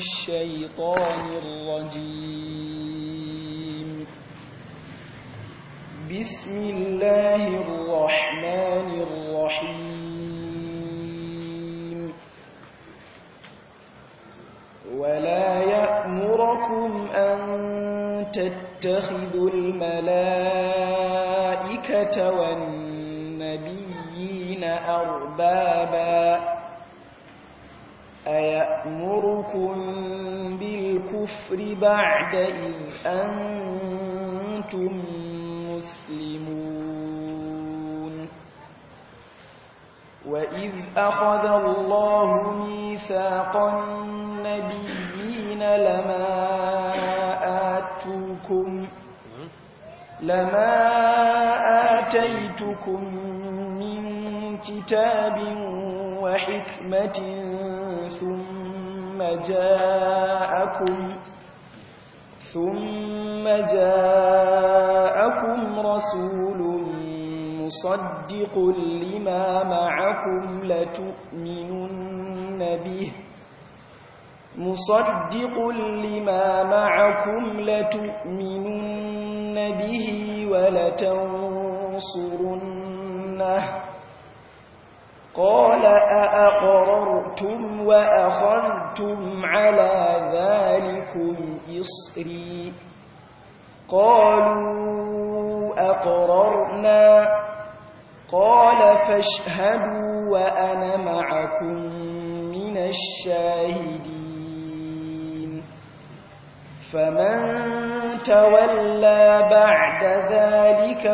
الشيطان الرجيم بسم الله الرحمن الرحيم ولا يأمركم أن تتخذوا الملائكة والنبيين أربابا أيأمركم بالكفر بعد إذ أنتم مسلمون وإذ أخذ الله ميثاق النبيين لما آتوكم لما آتيتكم من كتاب وحكمة ثم جاءكم ثم جاءكم رسول مصدق لما معكم لتؤمنن به مصدق لما معكم لتؤمنن به ولتنصرنه قال أأقررتم وأخذتم على ذلكم إصري قالوا أقررنا قال فاشهدوا وأنا معكم من الشاهدين فمن تولى بعد ذلك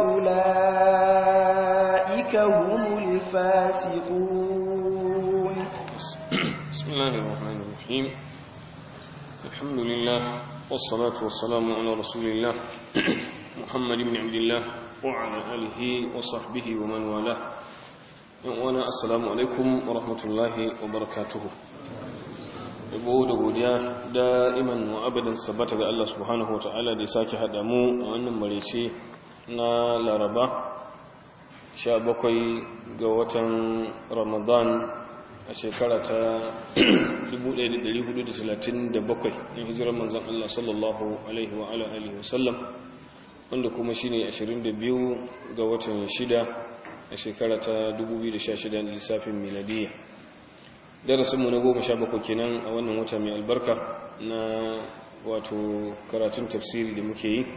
فأولئك هم الفاسقون بسم الله الرحمن الرحيم الحمد لله والصلاة والسلام على رسول الله محمد بن عبد الله وعلى آله وصحبه ومن والاه وانا السلام عليكم ورحمة الله وبركاته yabo da godiya da'iman wa abadan sabbata ga Allah subhanahu wata'ala da ya sake haɗa mu a wannan marece na laraba 17 ga watan ramadan a shekara ta 1437 in hijirar manzan Allah sallallahu alaihi wa ala alihi wasallam wanda kuma shine 22 ga watan 6 a shekara ta 2016 lissafin miladiyya darasinmu na goma sha bakwai kenan a wannan wata mai albarka na wato karatun tafsiri da muke yi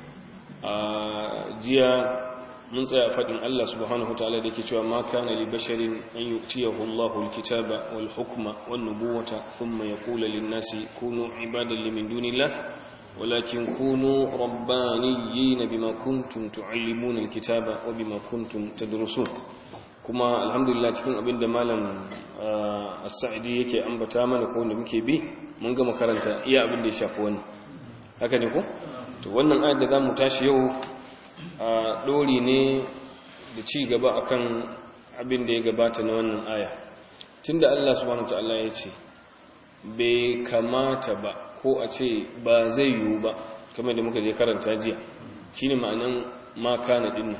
a jiya mun tsaya faɗin Allah subhanahu ta'ala da ke cewa ma kana li basharin an yu'tiyahu Allahu al-kitaba wal hukma wan nubuwata thumma yaqulu lin-nasi kunu ibadan li min dunillah ولكن كونوا ربانيين بما كنتم تعلمون الكتاب وبما كنتم تدرسون kuma alhamdulillah cikin abin da malam as-sa'idi yake ambata mana ko wanda muke bi mun ga makaranta iya abin da ya shafi wannan haka ne ko to wannan ayat da zamu tashi yau a dori ne da ci gaba akan abin da ya gabata na wannan aya tunda Allah subhanahu wataala ya ce bai kamata ba ko a ce ba zai yiwu ba kamar da muka je karanta jiya shine ma'anan ma kana dinnan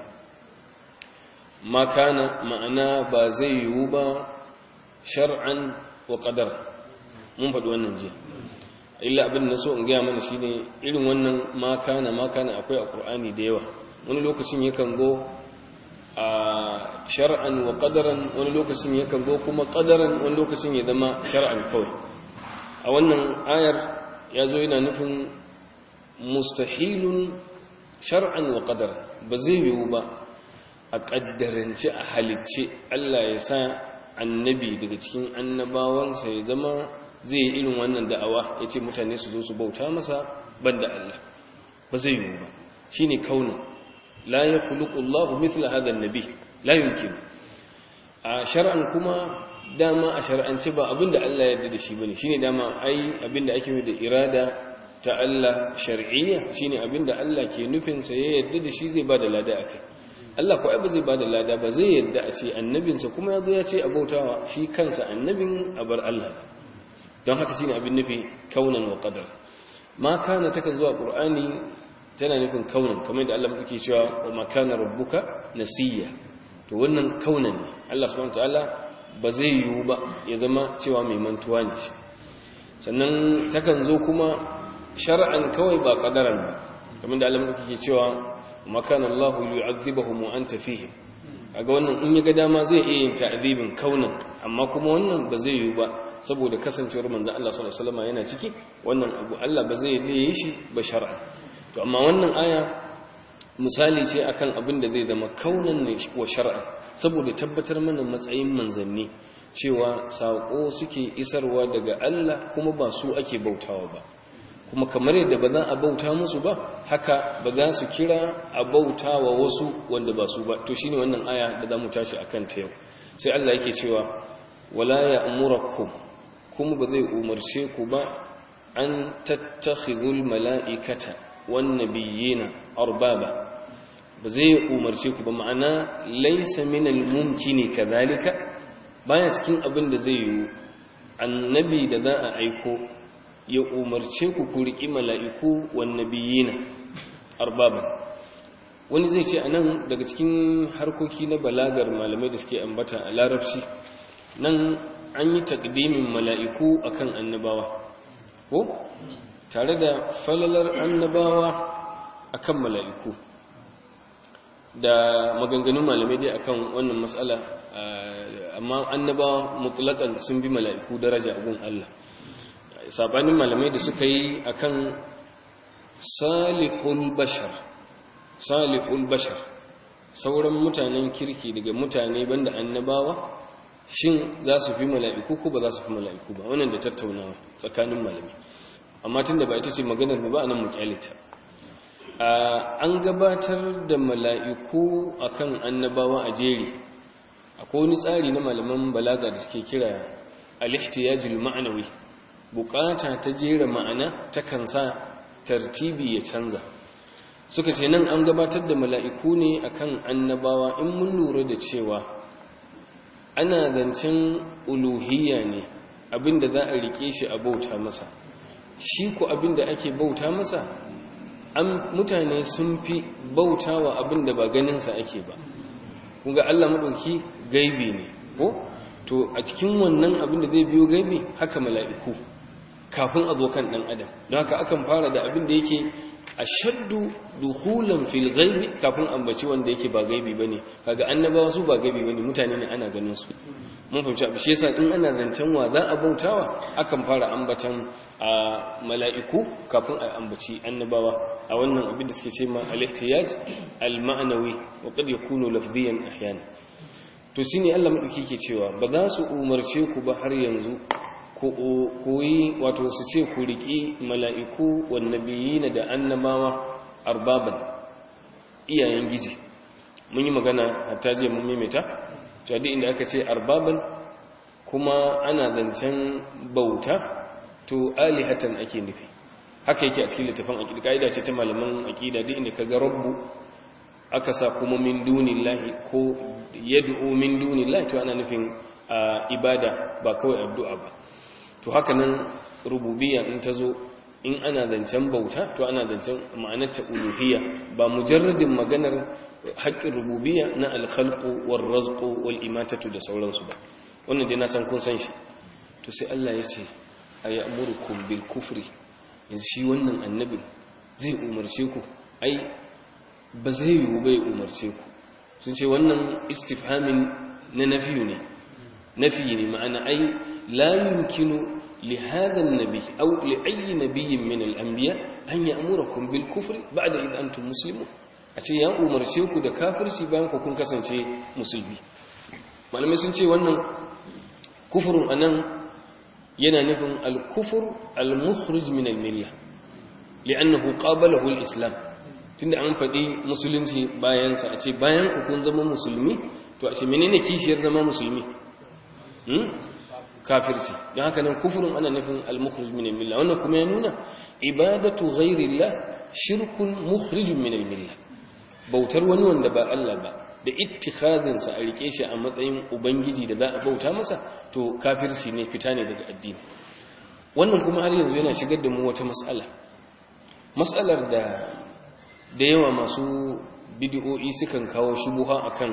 makana ma'ana ba zai yiwu ba shar'an wa qadar mun faɗi wannan jiya illa abin da so in gaya mana shine irin wannan makana makana akwai a qur'ani da yawa wani lokacin yakan go a shar'an wa qadaran wani lokacin yakan go kuma qadaran wani lokacin ya zama shar'an kawai a wannan ayar ya zo yana nufin mustahilun shar'an wa qadaran ba zai yiwu ba a ƙaddarance a halicce Allah ya sa annabi daga cikin annabawansa ya zama zai yi irin wannan da'awa ya ce mutane su zo su bauta masa ban da Allah ba zai yiwu ba shi ne kaunin la ya hulukullahu mithla hadan nabi la yumkin a shar'an kuma dama a shar'ance ba abinda Allah ya yarda da shi bane shine dama ai abinda ake yi da irada ta Allah shar'iyya shine abinda Allah ke nufin sa ya yarda da shi zai bada lada akai Allah ko ai ba zai bada lada ba zai yarda a ce annabinsa kuma yazo ya ce abautawa shi kansa annabin a bar Allah don haka shine abin nufi kaunan wa qadar ma kana takan zuwa qur'ani tana nufin kaunan kamar da Allah yake cewa wa ma kana rabbuka nasiya to wannan kaunan ne Allah subhanahu wataala ba zai yiwu ba ya zama cewa mai mantuwa ne shi sannan takan zo kuma shar'an kawai ba qadaran ba kamar da Allah ke cewa makana Allah yu'adhibuhum wa anta fihim kaga wannan in ya ga dama zai iya yin ta'dibin kaunan amma kuma wannan ba zai yi ba saboda kasancewar manzon Allah sallallahu alaihi wasallam yana ciki wannan abu Allah ba zai yi shi ba shar'an to amma wannan aya misali ce akan abin da zai zama kaunan ne wa shar'an saboda tabbatar mana matsayin manzanni cewa sako suke isarwa daga Allah kuma ba su ake bautawa ba kuma kamar yadda ba za a bauta musu ba haka ba za su kira a bauta wa wasu wanda ba su ba to shine wannan aya da za mu tashi a kanta yau sai Allah yake cewa wala ya'murakum kuma ba zai umarce ku ba an tattakhidhul mala'ikata wan nabiyina arbaba ba zai umarce ku ba ma'ana laysa minal mumkini kadhalika baya cikin abin da zai yi annabi da za a aiko ya umarce ku ku riƙi mala'iku wannabiyina arbaban wani zai ce anan daga cikin harkoki na balagar malamai da suke ambata a larabci nan an yi takdimin mala'iku akan annabawa ko tare da falalar annabawa akan mala'iku da maganganun malamai dai akan wannan matsala amma annabawa mutlakan sun bi mala'iku daraja gun Allah sabanin malamai da suka yi akan salihul bashar salihul bashar sauran mutanen kirki daga mutane banda annabawa shin za su fi mala'iku ko ba za su fi mala'iku ba wannan da tattaunawa tsakanin malamai amma tunda ba ita ce maganar ba nan mu kyalita an gabatar da mala'iku akan annabawa a jeri akwai wani tsari na malaman balaga da suke kira al-ihtiyajul ma'nawi bukata ta jera ma'ana ta kansa tartibi ya canza suka ce nan an gabatar da mala'iku ne akan annabawa in mun lura da cewa ana zancen uluhiyya ne abinda za a rike shi a bauta masa shi ku abinda ake bauta masa an mutane sun fi bauta wa abinda ba ganinsa ake ba kunga Allah maɗauki gaibi ne ko to a cikin wannan abinda zai biyo gaibi haka mala'iku kafin a zo kan ɗan adam don haka akan fara da abin da yake a shaddu duhulan fil gaibi kafin ambaci wanda yake ba gaibi bane kaga annabawa su ba gaibi bane mutane ne ana ganin su mun fahimci abu shi yasa in ana zancen wa za a bautawa akan fara ambatan a mala'iku kafin a ambaci annabawa a wannan abin da suke ce ma al-ihtiyaj al-ma'nawi wa qad yakunu lafziyan ahyana to shine Allah madauki ke cewa ba za su umarce ku ba har yanzu koyi wato su ce ku riƙi mala'iku wannabiyina da annabawa arbaban iyayen giji mun yi magana hatta je mun maimaita to duk inda aka ce arbaban kuma ana zancen bauta to alihatan ake nufi haka yake a cikin littafin aqida kaida ce ta malaman aqida duk inda kaga rabbu aka sa kuma min dunillahi ko yad'u min dunillahi to ana nufin ibada ba kawai addu'a ba to haka nan rububiyya in ta zo in ana zancen bauta to ana zancen ma'anarta uluhiyya ba mujarradin maganar haƙƙin rububiyya na alkhalqu war razqu wal imatatu da sauransu ba wannan dai na san kun san shi to sai Allah ya ce ayamurukum bil kufri yanzu shi wannan annabi zai umarce ku ai ba zai yiwu bai umarce ku sun ce wannan istifhamin na nafiyu ne nafi ne ma'ana ai la yumkinu li hadha an-nabi aw li ayyi nabiyyin min al-anbiya an ya'murukum bil kufri ba'da id antum muslimun a ce ya umarce ku da kafirci bayan ku kun kasance musulmi malamai sun ce wannan kufurun anan yana nufin al-kufr al-mukhrij min al-milla li'annahu qabalahu al-islam tunda an faɗi musulunci bayansa a ce bayan ku kun zama musulmi to a ce menene kishiyar zama musulmi kafirci don haka nan kufurin ana nufin al-mukhrij min al-milla wannan kuma ya nuna ibadatu ghairillah shirkun mukhrijun min al-milla bautar wani wanda ba Allah ba da ittikhadin sa a rike shi a matsayin ubangiji da za a bauta masa to kafirci ne fita ne daga addini wannan kuma har yanzu yana shigar da mu wata mas'ala mas'alar da da yawa masu bid'o'i sukan kawo shubuha akan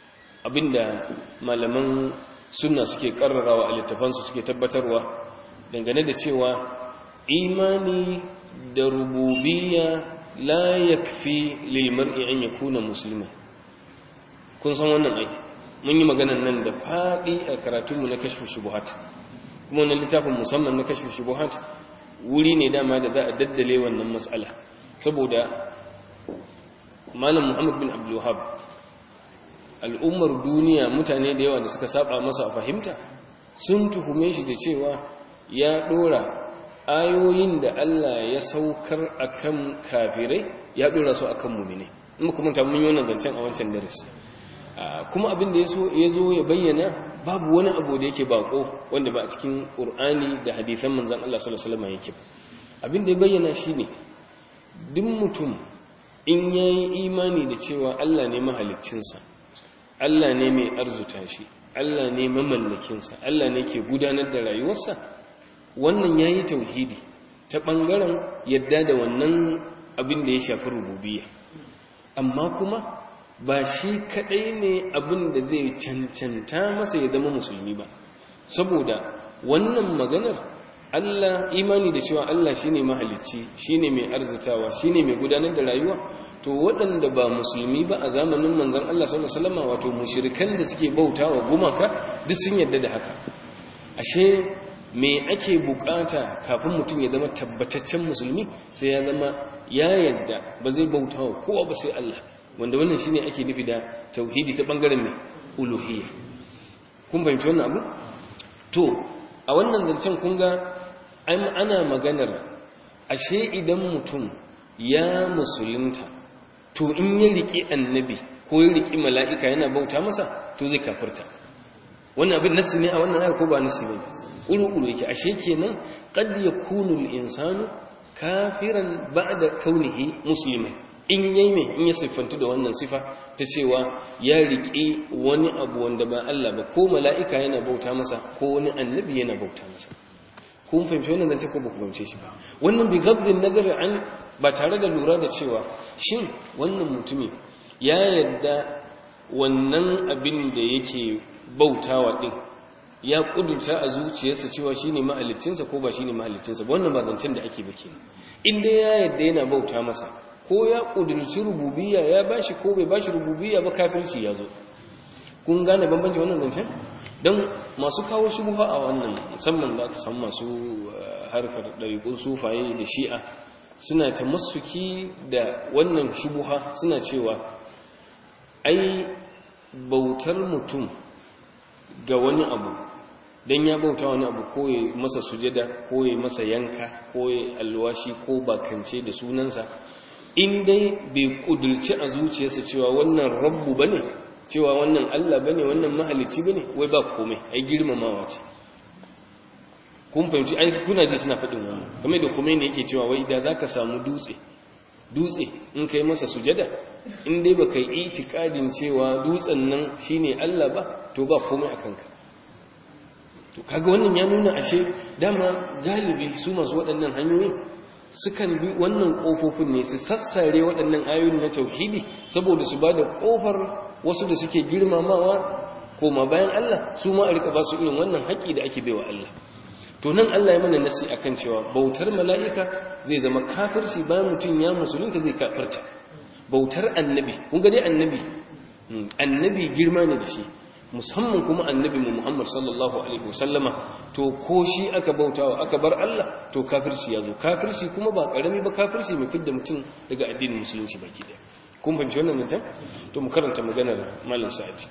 abinda malaman sunna suke karrarawa a littafansu suke tabbatarwa dangane da cewa imani da rububiyya la yakfi lil mar'i an yakuna muslima kun san wannan ai mun yi maganar nan da fadi a karatunmu na kashfu shubuhat kuma wannan littafin musamman na kashfu shubuhat wuri ne dama da za a daddale wannan mas'ala saboda malam muhammad bin abdul wahab al'ummar duniya mutane da yawa da suka saba masa a fahimta sun tuhume shi da cewa ya dora ayoyin da Allah ya saukar akan kafirai ya dora su akan mumine in kuma ta mun yi wannan zancen a wancan darasi kuma abin da ya zo ya bayyana babu wani abu da yake bako wanda ba a cikin qur'ani da hadisan manzon Allah sallallahu alaihi wasallam yake abin da ya bayyana shine duk mutum in yayi imani da cewa Allah ne mahaliccinsa Allah ne mai arzuta shi Allah ne mamallakinsa Allah ne ke gudanar da rayuwarsa wannan yayi tauhidi ta bangaren yadda da wannan abin da ya shafi rububiyya amma kuma ba shi kadai ne abin da zai cancanta masa ya zama musulmi ba saboda wannan maganar Allah imani da cewa Allah shine mahalicci shine mai arzitawa shine mai gudanar da rayuwa to waɗanda ba musulmi ba a zamanin manzon Allah sallallahu alaihi wasallam wato mushrikan da suke bautawa gumaka duk sun yarda da haka ashe me ake bukata kafin mutum ya zama tabbataccen musulmi sai ya zama ya yarda ba zai bautawa kowa ba sai Allah wanda wannan shine ake nufi da tauhidi ta bangaren mai uluhiyya kun fahimci wannan abu to a wannan zancen kun ga ana maganar ashe idan mutum ya musulunta to in ya riƙe annabi ko ya riƙe mala'ika yana bauta masa to zai kafirta wannan abin nasi ne a wannan ayar ko ba nasi ne uru-uru yake ashe kenan qad yakunu al-insanu kafiran ba'da kaunihi musliman in yayi mai in ya siffantu da wannan sifa ta cewa ya riƙe wani abu wanda ba Allah ba ko mala'ika yana bauta masa ko wani annabi yana bauta masa kun fahimci wannan zance ko ba ku fahimce shi ba wannan bi gabdin nazari an ba tare da lura da cewa shin wannan mutumin ya yadda wannan abin da yake bautawa din ya kudurta a zuciyarsa cewa shine mahaliccinsa ko ba shine mahaliccinsa ba wannan ba zancen da ake ba kenan in dai ya yadda yana bauta masa ko ya kudurci rububiyya ya bashi ko bai bashi rububiyya ba kafirci ya zo kun gane bambanci wannan zancen don masu kawo shubuha a wannan musamman da aka san masu harkar ɗariƙun sufaye da shi'a suna ta masuki da wannan shubuha suna cewa ai bautar mutum ga wani abu don ya bauta wani abu ko ya masa sujada ko ya masa yanka ko ya alwashi ko bakance da sunansa in dai bai kudurci a zuciyarsa cewa wannan rabbu bane cewa wannan Allah bane wannan mahalicci bane wai ba komai ai girmamawa ce kun fahimci ai kuna ji suna faɗin wannan kamar da Khomeini yake cewa wai idan zaka samu dutse dutse in kai masa sujada in dai baka yi itikadin cewa dutsen nan shine Allah ba to ba komai a kanka to kaga wannan ya nuna ashe dama galibi su masu waɗannan hanyoyin sukan bi wannan ƙofofin ne su sassare waɗannan ayoyin na tauhidi saboda su ba da ƙofar wasu da suke girmamawa koma bayan Allah su ma a rika ba su irin wannan haƙi da ake baiwa Allah to nan Allah ya mana nasi akan cewa bautar mala'ika zai zama kafirci bayan mutum ya musulunta zai kafirta bautar annabi kun ga dai annabi annabi girma ne da shi musamman kuma annabi mu Muhammad sallallahu alaihi wasallama to ko shi aka bautawa aka bar Allah to kafirci ya zo kafirci kuma ba karami ba kafirci mai fidda mutum daga addinin musulunci baki daya kun fahimci wannan mutum to mu karanta maganar malam sa'adi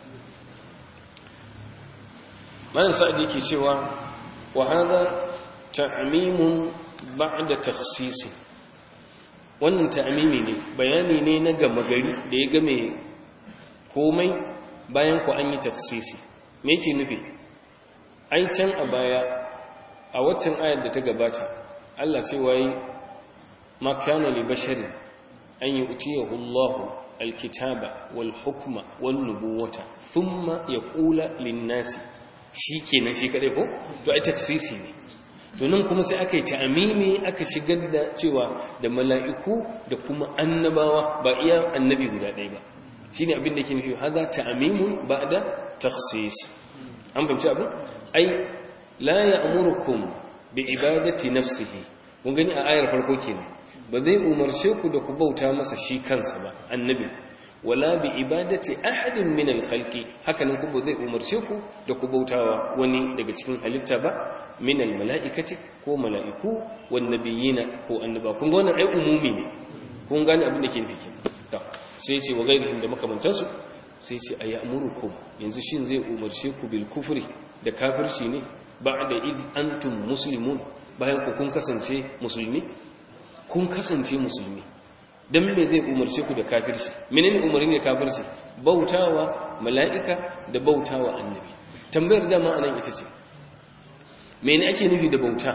malam sa'adi yake cewa wa hada ta'mimun ba'da takhsis wannan ta'mimi ne bayani ne na gama gari da ya game komai bayan ku an yi tafsisi me yake nufi ai can a baya a waccan ayar da ta gabata Allah ce wai ma kana li basharin an yu'tiyahu Allah alkitaba wal hukma wan nubuwata thumma yaqula lin nasi shikenan shi kadai ko to ai tafsisi ne to nan kuma sai aka yi ta'amimi aka shigar da cewa da mala'iku da kuma annabawa ba iya annabi guda ɗaya ba shine abin da ke nufi hada ta'mimun ba'da takhsis an fahimci abin ai la ya'murukum bi ibadati nafsihi mun gani a ayar farko kenan ba zai umarce ku da ku bauta masa shi kansa ba annabi wala bi ibadati ahadin min al-khalqi hakanan ku ba zai umarce ku da ku bautawa wani daga cikin halitta ba min al-mala'ikati ko mala'iku wan nabiyina ko annaba kun ga wannan ai umumi ne kun gane abin da ke nufi to sai ce wa gairihim da makamantansu sai ce ayamurukum yanzu shin zai umarce ku bil kufri da kafirci ne ba'da id antum muslimun bayan ku kun kasance musulmi kun kasance musulmi dan me zai umarce ku da kafirci menene umarni da kafirci bautawa mala'ika da bautawa annabi tambayar dama anan ita ce mene ake nufi da bauta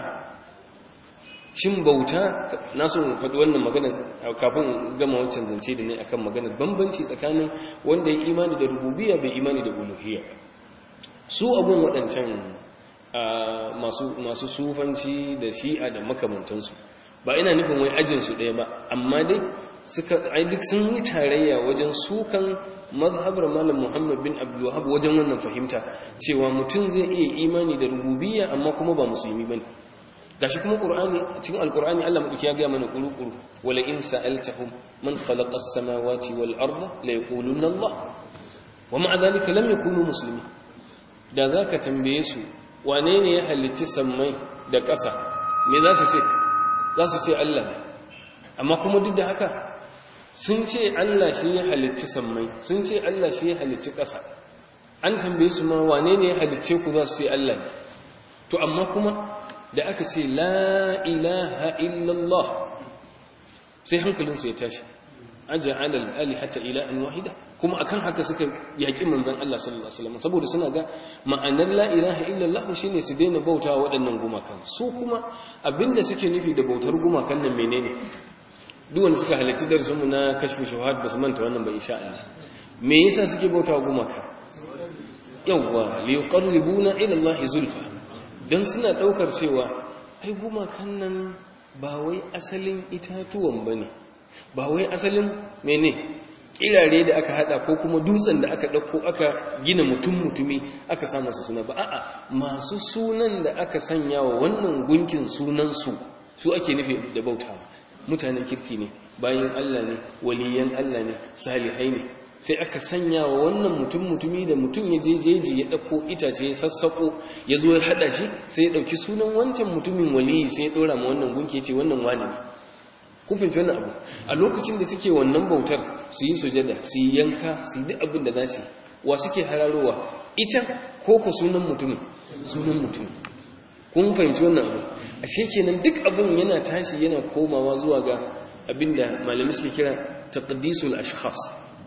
shin bauta na so faɗi wannan magana kafin gama wancan zance da ne akan maganar bambanci tsakanin wanda ya imani da rububiyya bai imani da uluhiyya su abun waɗancan masu sufanci da shi'a da makamantansu ba ina nufin wai ajinsu ɗaya ba amma dai suka ai duk sun yi tarayya wajen sukan mazhabar malam muhammad bin abdullahab wajen wannan fahimta cewa mutum zai iya imani da rububiyya amma kuma ba musulmi bane gashi kuma qur'ani cikin alqur'ani Allah madauki ya ga mana kuru-kuru wala in sa'altahum man khalaqa as-samawati wal arda la yaquluna Allah wa ma'a dhalika lam yakunu muslimin da zaka tambaye su wane ne ya halicci sammai da ƙasa me za su ce za su ce Allah ne amma kuma duk da haka sun ce Allah shi ya halicci sammai sun ce Allah shi ya halicci ƙasa an tambaye su ma wane ne ya halicce ku za su ce Allah ne to amma kuma da aka ce la ilaha illallah sai hankalinsu ya tashi aja alal alihata ilahan wahida kuma akan haka suka yaki manzon Allah sallallahu alaihi wasallam saboda suna ga ma'anar la ilaha illallah shine su daina bautawa waɗannan gumakan su kuma abinda suke nufi da bautar gumakan nan menene duk wanda suka halarci darasin mu na kashfu shuhad basu manta wannan ba insha Allah me yasa suke bautawa gumaka yawwa li yuqarribuna ila Allah zulfa dan suna daukar cewa ai gumakan nan ba wai asalin itatuwan bane ba wai asalin mene kirare da aka hada ko kuma dutsen da aka dauko aka gina mutum mutumi aka sa masa suna ba a'a masu sunan da aka sanya wa wannan gunkin sunan su su ake nufi da bautawa mutanen kirki ne bayan Allah ne waliyan Allah ne salihai ne sai aka sanya wa wannan mutum mutumi da mutum ya je jeji ya dauko itace ya sassako ya zo ya hada shi sai ya dauki sunan wancan mutumin waliyi sai ya dora ma wannan gunki ya ce wannan wani ne kun fahimci wannan abu a lokacin da suke wannan bautar su yi sujada su yi yanka su yi duk abin da za su wa suke hararowa ita ko ku sunan mutumin sunan mutumin kun fahimci wannan abu ashe kenan duk abin yana tashi yana komawa zuwa ga abin da malami suke kira taqdisul ashkhas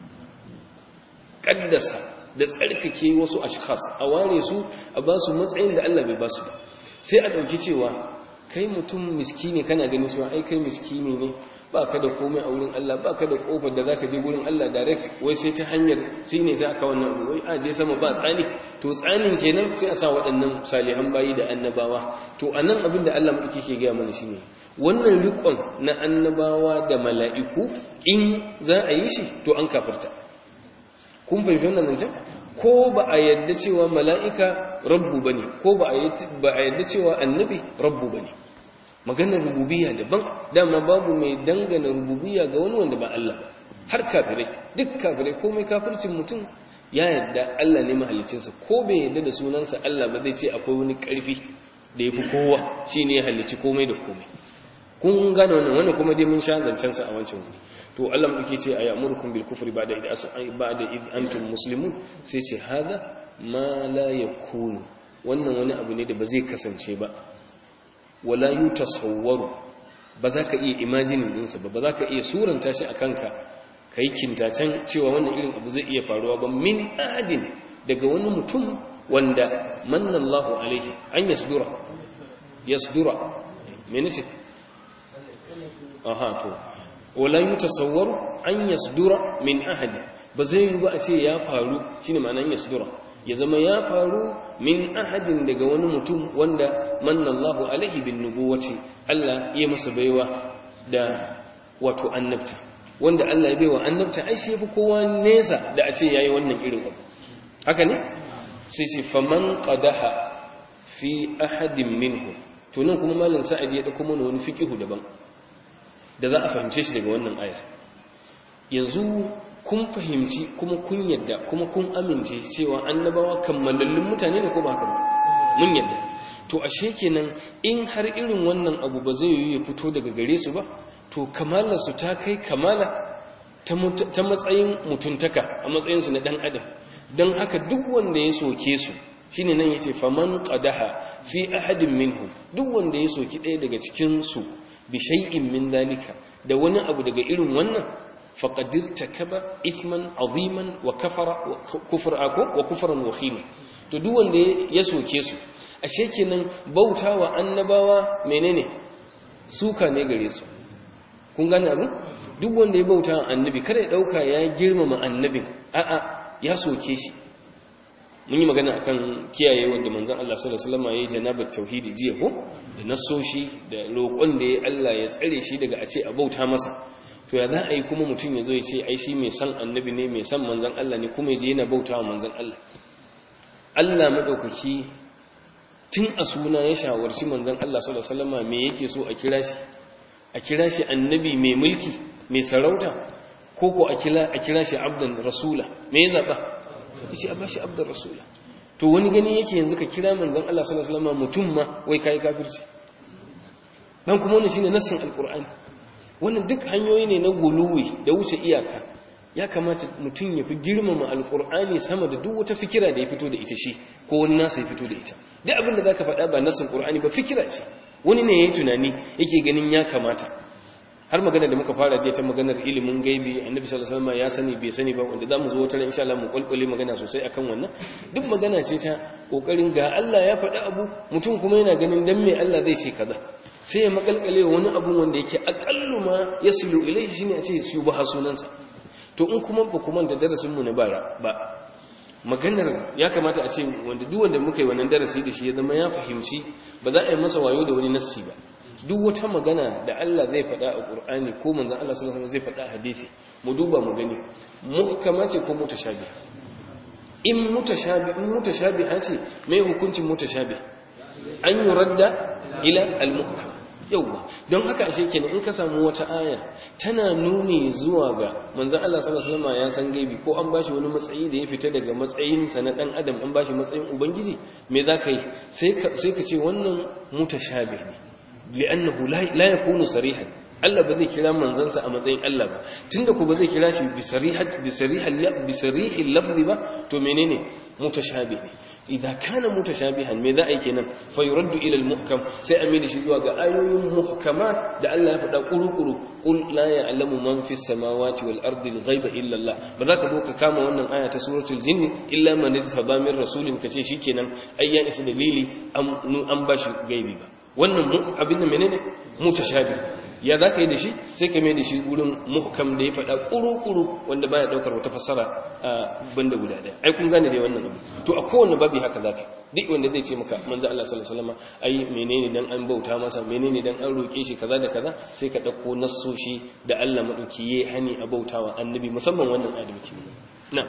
kaddasa da tsarkake wasu ashkhas a ware su a ba su matsayin da Allah bai ba su ba sai a dauki cewa kai mutum miskini kana gani cewa ai kai miskini ne ba ka da komai a wurin Allah ba ka da kofar da za ka je wurin Allah direct wai sai ta hanyar sai ne za ka wannan abu wai a je sama ba tsani to tsanin kenan sai a sa waɗannan salihan bayi da annabawa to a nan abin da Allah maɗauki ke gaya mana shine wannan riƙon na annabawa da mala'iku in za a yi shi to an kafarta kun fahimci wannan nan ko ba a yadda cewa mala'ika rabbu ba ne ko ba a yadda cewa annabi rabbu ba ne maganar rububiya daban dama babu mai dangana rububiya ga wani wanda ba Allah ba har kafirai duk kafirai komai kafircin mutum ya yadda Allah ne mahalicinsa ko bai yadda da sunansa Allah ba zai ce akwai wani ƙarfi da ya fi kowa shi ne ya halicci komai da komai kun gane wannan wannan kuma dai mun sha zancensa a wancan wuri to Allah muke ce a ya'murukum bil kufri ba'da id ba'da id antum muslimun sai ce hada ma la yakunu wannan wani abu ne da ba zai kasance ba wala yutasawwaru ba za ka iya imaginin dinsa ba ba za ka iya suranta shi a kanka ka yi kintacen cewa wannan irin abu zai iya faruwa ba min ahadin daga wani mutum wanda mannallahu alaihi an yasdura yasdura mene ce aha to wala yutasawwaru an yasdura min ahadin ba zai yi ba a ce ya faru shine ma'anar yasdura ya zama ya faru min ahadin daga wani mutum wanda mannallahu alaihi bin nubuwati Allah ya masa baiwa da wato annabta wanda Allah ya baiwa annabta ai shi yafi kowa nesa da a ce yayi wannan irin abu haka ne sai sai faman qadaha fi ahadin minhum to nan kuma malam sa'ad ya dauko mana wani fiqihu daban da za a fahimce shi daga wannan ayar yanzu kun fahimci kuma kun yadda kuma kun amince cewa annabawa kammalallun mutane ne ko ba haka ba mun yadda to ashe kenan in har irin wannan abu ba zai yi ya fito daga gare su ba to kamalarsu ta kai kamala ta matsayin mutuntaka a matsayinsu na dan adam don haka duk wanda ya soke su shine nan yace faman qadaha fi ahadin minhum duk wanda ya soki ɗaya daga cikin su bi shay'in min dalika da wani abu daga irin wannan faqad irtakaba ithman aziman wa kafara wa kufra wa kufran wakhima to duk wanda ya soke su ashe kenan bautawa annabawa menene suka ne gare su kun gane abu duk wanda ya bauta annabi kada ya dauka ya girmama annabin a'a ya soke shi mun yi magana akan kiyaye wanda manzon Allah sallallahu alaihi wasallam yayi janabat tauhidi jiya ko da nasoshi da roƙon da ya Allah ya tsare shi daga a ce a bauta masa to ya za a yi kuma mutum ya zo ya ce ai shi mai san annabi ne mai san manzon Allah ne kuma ya je yana bautawa manzon Allah Allah madaukaki tun a suna ya shawarci manzon Allah sallallahu alaihi wasallam me yake so a kira shi a kira shi annabi mai mulki mai sarauta ko ko a kira shi abdan rasula me ya zaba shi a bashi abdan rasula to wani gani yake yanzu ka kira manzon Allah sallallahu alaihi wasallam mutum ma wai kai kafirci dan kuma wannan shine nassin alqur'ani wannan duk hanyoyi ne na guluwi da wuce iyaka ya kamata mutum ya fi girmama alqur'ani sama da duk wata fikira da ya fito da ita shi ko wani nasa ya fito da ita duk abin da zaka faɗa ba nassin qur'ani ba fikira ce wani ne yayi tunani yake ganin ya kamata har magana da muka fara je ta maganar ilimin gaibi annabi sallallahu alaihi wasallam ya sani bai sani ba wanda zamu zo wata ran insha Allah mu kulkule magana sosai akan wannan duk magana ce ta kokarin ga Allah ya faɗi abu mutum kuma yana ganin dan me Allah zai ce kaza sai ya makalkale wani abu wanda yake aqallu ma yasilu ilayhi shine a ce su ba sunansa to in kuma ba kuma da darasin mu na bara ba maganar ya kamata a ce wanda duk wanda muka yi wannan darasi da shi ya zama ya fahimci ba za a yi masa wayo da wani nassi ba duk wata magana da Allah zai faɗa a Qur'ani ko manzon Allah sallallahu alaihi wasallam zai faɗa a hadisi mu duba mu gani muhkama ce ko mutashabi in mutashabi in mutashabiha ce mai hukuncin mutashabi an yuradda ila al-muhkam yawa don haka ashe kenan in ka samu wata aya tana nuni zuwa ga manzon Allah sallallahu alaihi wasallam ya san gaibi ko an bashi wani matsayi da ya fita daga matsayin sa na dan adam an bashi matsayin ubangiji me zaka yi sai ka sai ka ce wannan mutashabih ne li'annahu la yakunu sarihan Allah ba zai kira manzansa a matsayin Allah ba tunda ku ba zai kira shi bi sarihat bi sarihal bi sarihil lafzi ba to menene mutashabih ne idan kana mutashabihan me za a yi kenan fa yuraddu ila al-muhkam sai a mai da shi zuwa ga ayoyin muhkamat da Allah ya faɗa kurukuru qul la ya'lamu man fis samawati wal ardi al-ghaiba illa Allah ba za ka zo ka kama wannan aya ta suratul jinni illa man yataba min rasulin kace shikenan ai ya isa dalili an bashi gaibi ba wannan abin da menene mutashabi ya za ka yi da shi sai ka mai da shi wurin muhkam da ya faɗa ƙuru-ƙuru wanda baya ɗaukar wata fassara a banda guda ɗaya ai kun gane dai wannan abu to a kowane babi haka za ka duk wanda zai ce maka manzo Allah sallallahu alaihi wasallam ai menene dan an bauta masa menene dan an roke shi kaza da kaza sai ka ɗauko nassoshi da Allah madauki yayi hani a bautawa annabi musamman wannan adalci na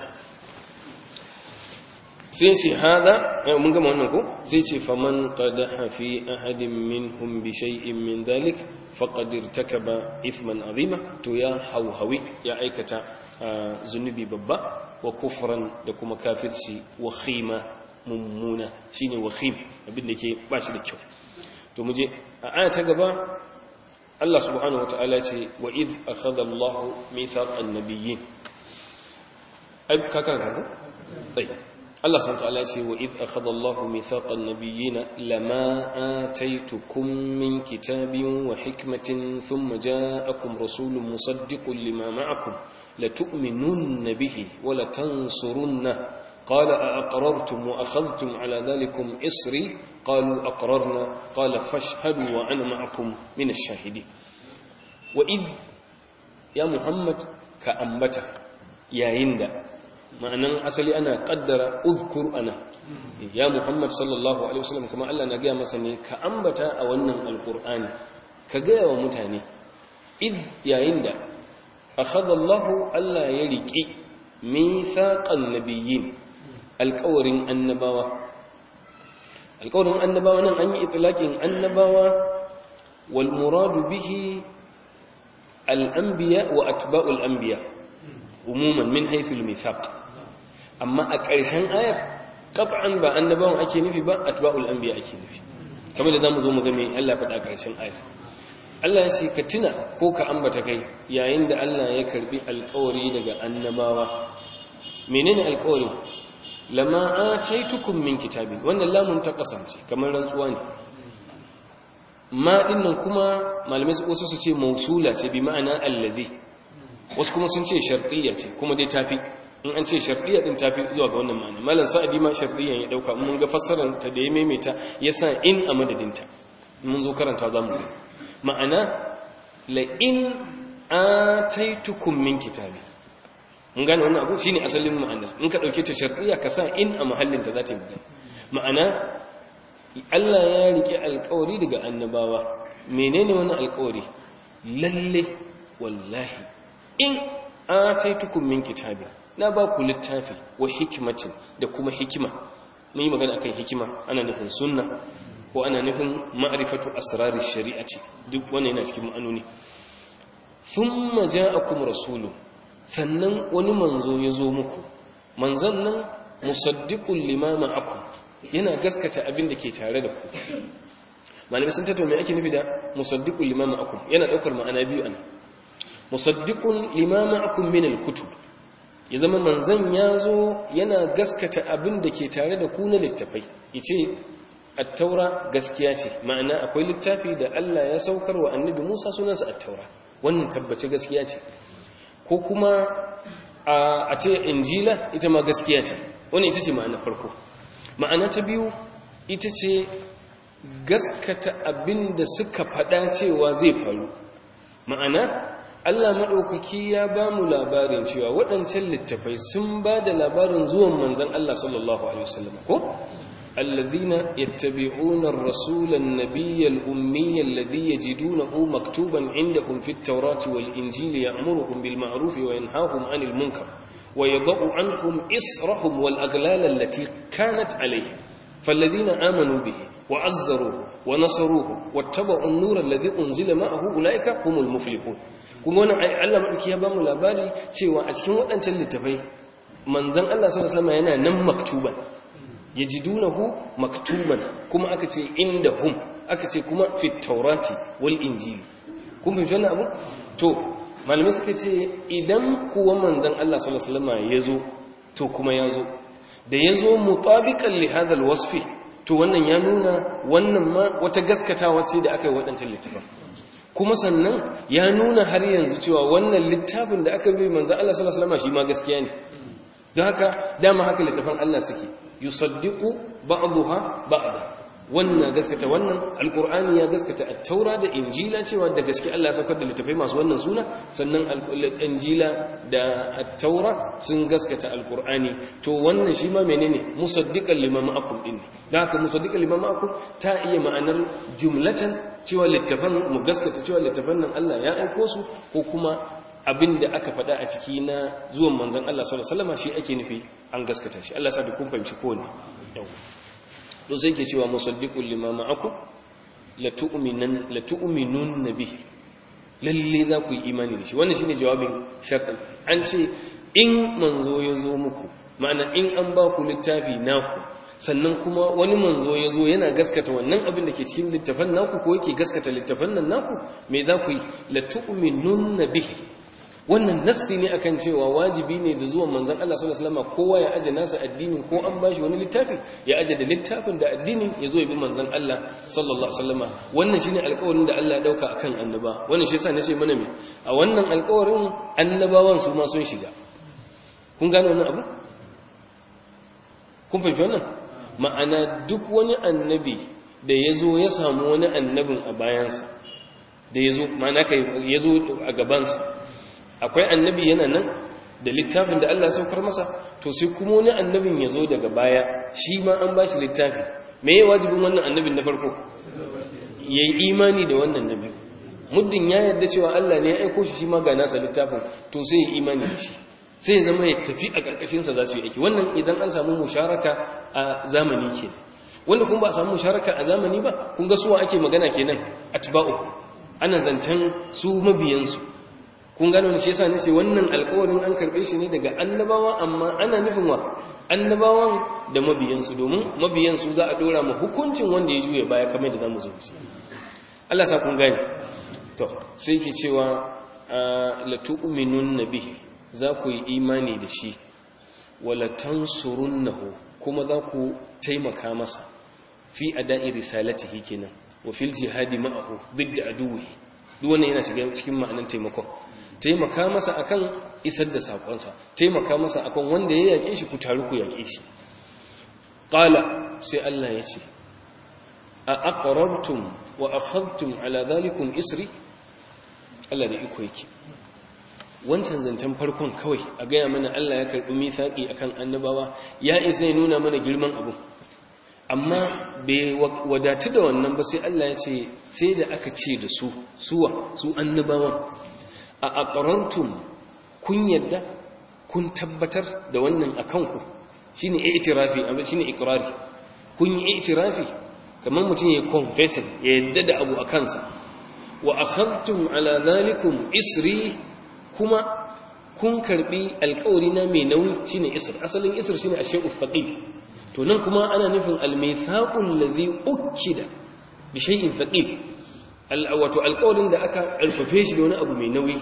sai ce hada mun gama wannan ko sai ce faman qadaha fi ahadin minhum bi shay'in min dhalik faqad irtakaba ithman azima to ya hauhawi ya aikata zunubi babba wa kufran da kuma kafirci wa khima mummuna shine wa khim abin da ke ba shi da kyau to muje a aya ta gaba Allah subhanahu wataala ce wa id akhadha Allahu mithaqan nabiyyin ai ka karanta ko tayyib Allah subhanahu wataala ce wa id akhadha Allahu mithaqan nabiyyin lama ataitukum min kitabin wa hikmatin thumma ja'akum rasulun musaddiqun lima ma'akum latu'minunna bihi wa latansurunna قال أأقررتم وأخذتم على ذلكم إصري قالوا أقررنا قال فاشهدوا وأنا معكم من الشاهدين وإذ يا محمد كأنبته يا هند ma'anan asali ana kaddara uzkur ana ya muhammad sallallahu alaihi wasallam kuma Allah na gaya masa ne ka ambata a wannan alqur'ani ka gaya wa mutane id yayin da akhadha Allah Allah ya riki mithaqan nabiyyin alqawrin annabawa alƙawarin annabawa nan an yi itlaqin annabawa wal muradu bihi al anbiya wa atba'ul anbiya umuman min haythu al mithaq amma a ƙarshen ayar qat'an ba annabawan ake nufi ba atba'ul anbiya ake nufi kamar da zamu zo mu ga me Allah faɗa a ƙarshen ayar Allah ya ce ka tuna ko ka ambata kai yayin da Allah ya karbi alƙawari daga annabawa menene alƙawari lama ataitukum min kitabin wannan lamun ta kasance kamar rantsuwa ne ma dinnan kuma malamai su wasu su ce mausula ce bi ma'ana allazi wasu kuma sun ce shartiyya ce kuma dai tafi in an ce shartiyya din tafi zuwa ga wannan ma'ana malam sa'adi ma shartiyyan ya dauka mun ga fassarar ta da ya maimaita yasa in a madadinta mun zo karanta zamu ga ma'ana la in ataitukum min kitabi mun gane wannan abu shine asalin ma'ana in ka dauke ta shar'iyya ka sa in a mahallin ta zata yi ma'ana Allah ya rike alƙawari daga annabawa menene wannan alƙawari lalle wallahi in ataitukum min kitabi na ba ku littafi wa hikmatin da kuma hikima mun yi magana akan hikima ana nufin sunna ko ana nufin ma'rifatu asrarir shari'ati duk wannan yana cikin ma'anoni thumma ja'akum rasulun sannan wani manzo ya zo muku manzon nan musaddiqul lima ma'akum yana gaskata abin da ke tare da ku malamai sun tattauna me ake nufi da musaddiqul lima ma'akum yana daukar ma'ana biyu anan musaddiqul lima ma'akum min al-kutub ya zama manzon ya zo yana gaskata abin da ke tare da ku na littafai yace at-taura gaskiya ce ma'ana akwai littafi da Allah ya saukar wa annabi Musa sunansa at-taura wannan tabbace gaskiya ce ko kuma a ce injila ita ma gaskiya ce wannan ita ce ma'ana farko ma'ana ta biyu ita ce gaskata abin da suka faɗa cewa zai faru ma'ana Allah maɗaukaki ya ba mu labarin cewa waɗancan littafai sun ba da labarin zuwan manzan Allah sallallahu Alaihi wasallam ko? الذين يتبعون الرسول النبي الأمي الذي يجدونه مكتوبا عندهم في التوراة والإنجيل يأمرهم بالمعروف وينهاهم عن المنكر ويضع عنهم إصرهم والأغلال التي كانت عليهم فالذين آمنوا به وعزروه ونصروه واتبعوا النور الذي أنزل معه أولئك هم المفلحون kuma wannan ai Allah madauki ya bamu labari cewa a cikin waɗancan littafai manzon Allah sallallahu alaihi wasallam yana nan maktuban yajidunahu maktuban kuma aka ce indahum aka ce kuma fi taurati wal injili kun fahimci wannan abu to malamai suka ce idan kuwa manzon Allah sallallahu alaihi wasallam yazo to kuma yazo da yazo mutabiqan li hadha alwasfi to wannan ya nuna wannan ma wata gaskatawa ce da aka yi waɗancan littafin kuma sannan ya nuna har yanzu cewa wannan littafin da aka bi manzon Allah sallallahu alaihi wasallam shi ma gaskiya ne don haka dama haka littafin Allah suke yusaddiqu ba'daha ba'da wannan gaskata wannan alqur'ani ya gaskata at-taura da injila cewa da gaske Allah ya saukar da littafai masu wannan suna sannan injila da at-taura sun gaskata alqur'ani to wannan shi ma menene musaddiqan lima ma'akum din da haka musaddiqan lima ma'akum ta iya ma'anar jumlatan cewa littafan mu gaskata cewa littafan nan Allah ya aiko su ko kuma abin da aka faɗa a ciki na zuwan manzan Allah sallallahu alaihi wasallam shi ake nufi an gaskata shi Allah sa da kun fahimci ko ne yau to sai ke cewa musaddiqul lima ma'akum la tu'minan la tu'minun bihi lalle za ku yi imani da shi wannan shine jawabin sharɗin an ce in manzo ya zo muku ma'ana in an ba ku littafi naku sannan kuma wani manzo ya zo yana gaskata wannan abin da ke cikin littafan naku ko yake gaskata littafan nan naku me za ku yi la tu'minun bihi wannan nassi ne akan cewa wajibi ne da zuwan manzon Allah sallallahu alaihi wasallam kowa ya aje nasa addinin ko an bashi wani littafi ya aje da littafin da addinin ya zo ya bi manzon Allah sallallahu alaihi wasallam wannan shine alƙawarin da Allah ya dauka akan annaba wannan shi yasa nace mana me a wannan alƙawarin annabawan su ma sun shiga kun gane wannan abu kun fahimci wannan ma'ana duk wani annabi da ya zo ya samu wani annabin a bayansa da ya zo ma'ana kai ya zo a gabansa akwai annabi yana nan da littafin da Allah ya saukar masa to sai kuma wani annabin ya zo daga baya shi ma an ba shi littafi me ya wajibin wannan annabin na farko ya yi imani da wannan nabi muddin ya yarda cewa Allah ne ya aiko shi shi ma ga nasa littafin to sai ya imani da shi sai ya zama ya tafi a ƙarƙashinsa za su yi aiki wannan idan an samu musharaka a zamani ke wanda kun ba a samu musharaka a zamani ba kun ga suwa ake magana kenan atba'u ana zancen su mabiyansu kun gano ne shi yasa nace wannan alƙawarin an karbe shi ne daga annabawa amma ana nufin wa annabawan da mabiyansu domin mabiyansu za a dora mu hukuncin wanda ya juye baya kamar da zamu zo mu Allah sa kun gane to sai yake cewa la tu'minun bihi za ku yi imani da shi wala tansurunnahu kuma za ku taimaka masa fi ada'i risalatihi kenan wa fil jihadi ma'ahu didda aduwi duk wannan yana shiga cikin ma'anar taimakon taimaka masa akan isar da sakonsa taimaka masa akan wanda ya yake shi ku taru ku yake shi qala sai Allah ya ce a aqrartum wa akhadtum ala dhalikum isri Allah da iko yake wancan zancen farkon kawai a gaya mana Allah ya karɓi mithaqi akan annabawa ya isa ya nuna mana girman abu amma bai wadatu da wannan ba sai Allah ya ce sai da aka ce da su suwa su annabawan a aqrartum kun yadda kun tabbatar da wannan akan ku shine i'tirafi amma shine iqrari kun yi i'tirafi kamar mutum ya confessing ya yadda da abu akan sa wa akhadtum ala dhalikum isri kuma kun karbi alƙawari na mai nauyi shine isr asalin isr shine ashay'u thaqil to nan kuma ana nufin al-mithaqul ladhi ukida bi shay'in thaqil wato alƙawarin da aka alfafe shi da wani abu mai nauyi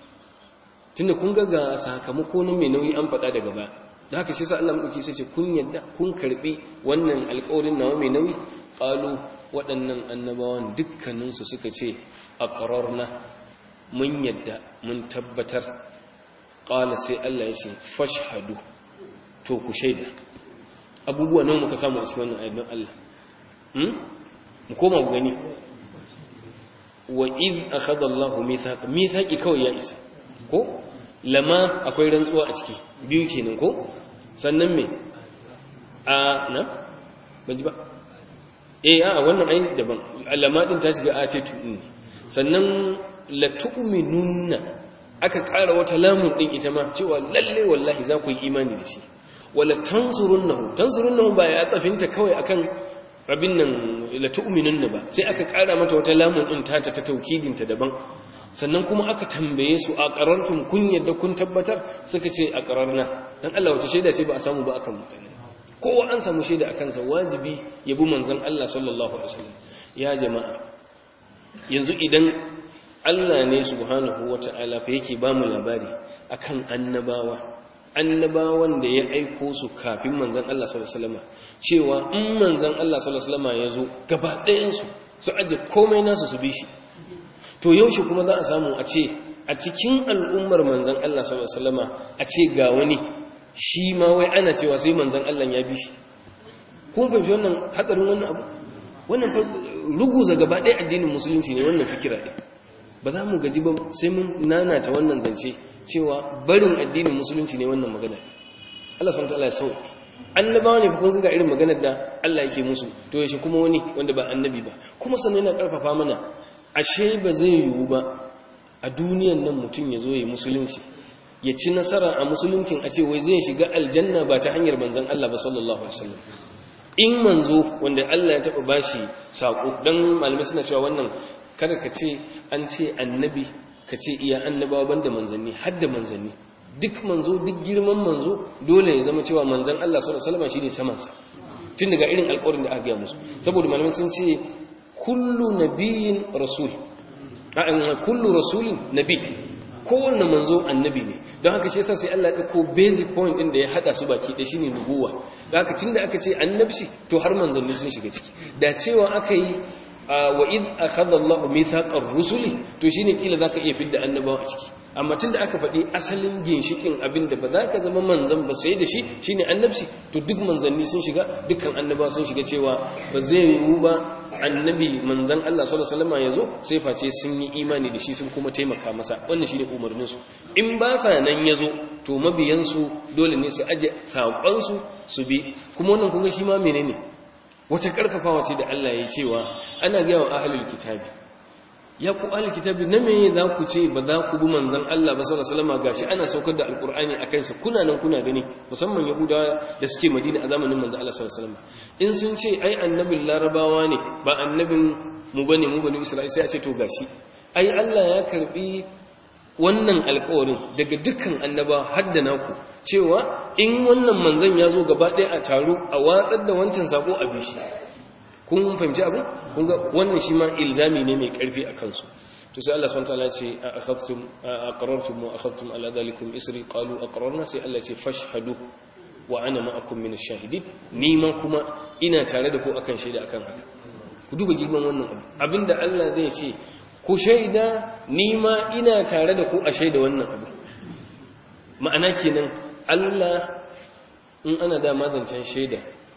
tunda kun ga ga sakamako na mai nauyi an faɗa daga baya da haka shi sa Allah madauki sai ce kun yadda kun karbi wannan alƙawarin nawa mai nauyi qalu waɗannan annabawan dukkaninsu suka ce aqrarna mun yadda mun tabbatar qala sai Allah ya ce fashhadu to ku shaida abubuwa nan muka samu a cikin wannan ayyukan Allah hmm mu koma mu gani wa iz akhadha Allahu mithaq mithaqi kawai ya isa ko lama akwai rantsuwa a ciki biyu kenan ko sannan me a na baji ba eh a wannan ayin daban lama din ta shiga a ce tu ne sannan la tu'minunna aka ƙara wata lamun din ita ma cewa lalle wallahi za ku yi imani da shi wala tansurunnahu tansurunnahu ba ya tsafinta kawai akan abin nan la tu'minunna ba sai aka ƙara mata wata lamun din ta ta taukidin ta daban sannan kuma aka tambaye su a qarartum kun yadda kun tabbatar suka ce a qararna dan Allah wace shaida ce ba a samu ba akan mutane kowa an samu shaida akan sa wajibi ya bi manzon Allah sallallahu alaihi wasallam ya jama'a yanzu idan Allah ne subhanahu wata'ala fa yake ba mu labari akan annabawa annabawan da ya aiko su kafin manzan Allah sallallahu alaihi wasallam cewa in manzan Allah sallallahu alaihi wasallam ya zo gaba ɗayan su su aje komai nasu su bi shi to yaushe kuma za a samu a ce a cikin al'ummar manzan Allah sallallahu alaihi wasallam a ce ga wani shi ma wai ana cewa sai manzan Allah ya bi shi kun fahimci wannan hadarin wannan abu wannan ruguza gaba ɗaya addinin musulunci ne wannan fikira ɗin ba za mu gaji ba sai mun nanata wannan zance cewa barin addinin musulunci ne wannan magana Allah subhanahu wataala ya sauke annabawa ne kun ga irin maganar da Allah yake musu to yaushe kuma wani wanda ba annabi ba kuma sannan yana karfafa mana ashe ba zai yiwu ba a duniyan nan mutum ya zo ya musulunci ya ci nasara a musuluncin a ce wai zai shiga aljanna ba ta hanyar manzon Allah ba sallallahu alaihi wasallam in manzo wanda Allah ya taba bashi sako dan malamai suna cewa wannan kada ka ce an ce annabi ka ce iya annabawa banda manzanni har da manzanni duk manzo duk girman manzo dole ya zama cewa manzan Allah sallallahu alaihi wasallam shine saman sa tun daga irin alƙawarin da aka gaya musu saboda malamai sun ce kullu nabiyyin rasul kullu rasulin nabi kowanne manzo annabi ne don haka shi yasa sai Allah ya dauko basic point din da ya hada su baki da shine nubuwa don haka tunda aka ce annabci to har manzanni sun shiga ciki da cewa aka yi wa id akhadha Allahu mithaqar rusuli to shine kila zaka iya fidda annabawa a ciki amma tunda aka faɗi asalin ginshikin abin da ba za ka zama manzan ba sai da shi shine annabci to duk manzanni sun shiga dukkan annabawa sun shiga cewa ba zai yiwu ba annabi manzan Allah sallallahu alaihi wasallam yazo sai face sun yi imani da shi sun kuma taimaka masa wannan shine umarnin su in ba sa nan yazo to mabiyan su dole ne su aje sakon su su bi kuma wannan kun ga shi ma menene wata karfafawa ce da Allah ya cewa ana ga wa ahlul kitabi ya ku ahli kitabi na me za ku ce ba za ku bi manzon Allah ba sallallahu alaihi wasallam gashi ana saukar da alqur'ani akan sa kuna nan kuna gani musamman yahudawa da suke madina a zamanin manzon Allah sallallahu alaihi wasallam in sun ce ai annabin larabawa ne ba annabin mu bane mu bane isra'ila sai a ce to gashi ai Allah ya karbi wannan alƙawarin daga dukkan annaba har da naku cewa in wannan manzon ya zo gaba ɗaya a taro a watsar da wancan sako a bishi kun fahimci abu kun ga wannan shi ma ilzami ne mai karfi a kansu to sai Allah subhanahu wataala ce a akhadtum aqrartum wa akhadtum ala dhalikum isri qalu aqrarna sai Allah ce fashhadu wa ana ma'akum min ash-shahidin ni ma kuma ina tare da ku akan shaida akan haka ku duba girman wannan abu abinda Allah zai ce ku shaida ni ma ina tare da ku a shaida wannan abu ma'ana kenan Allah in ana da mazancan shaida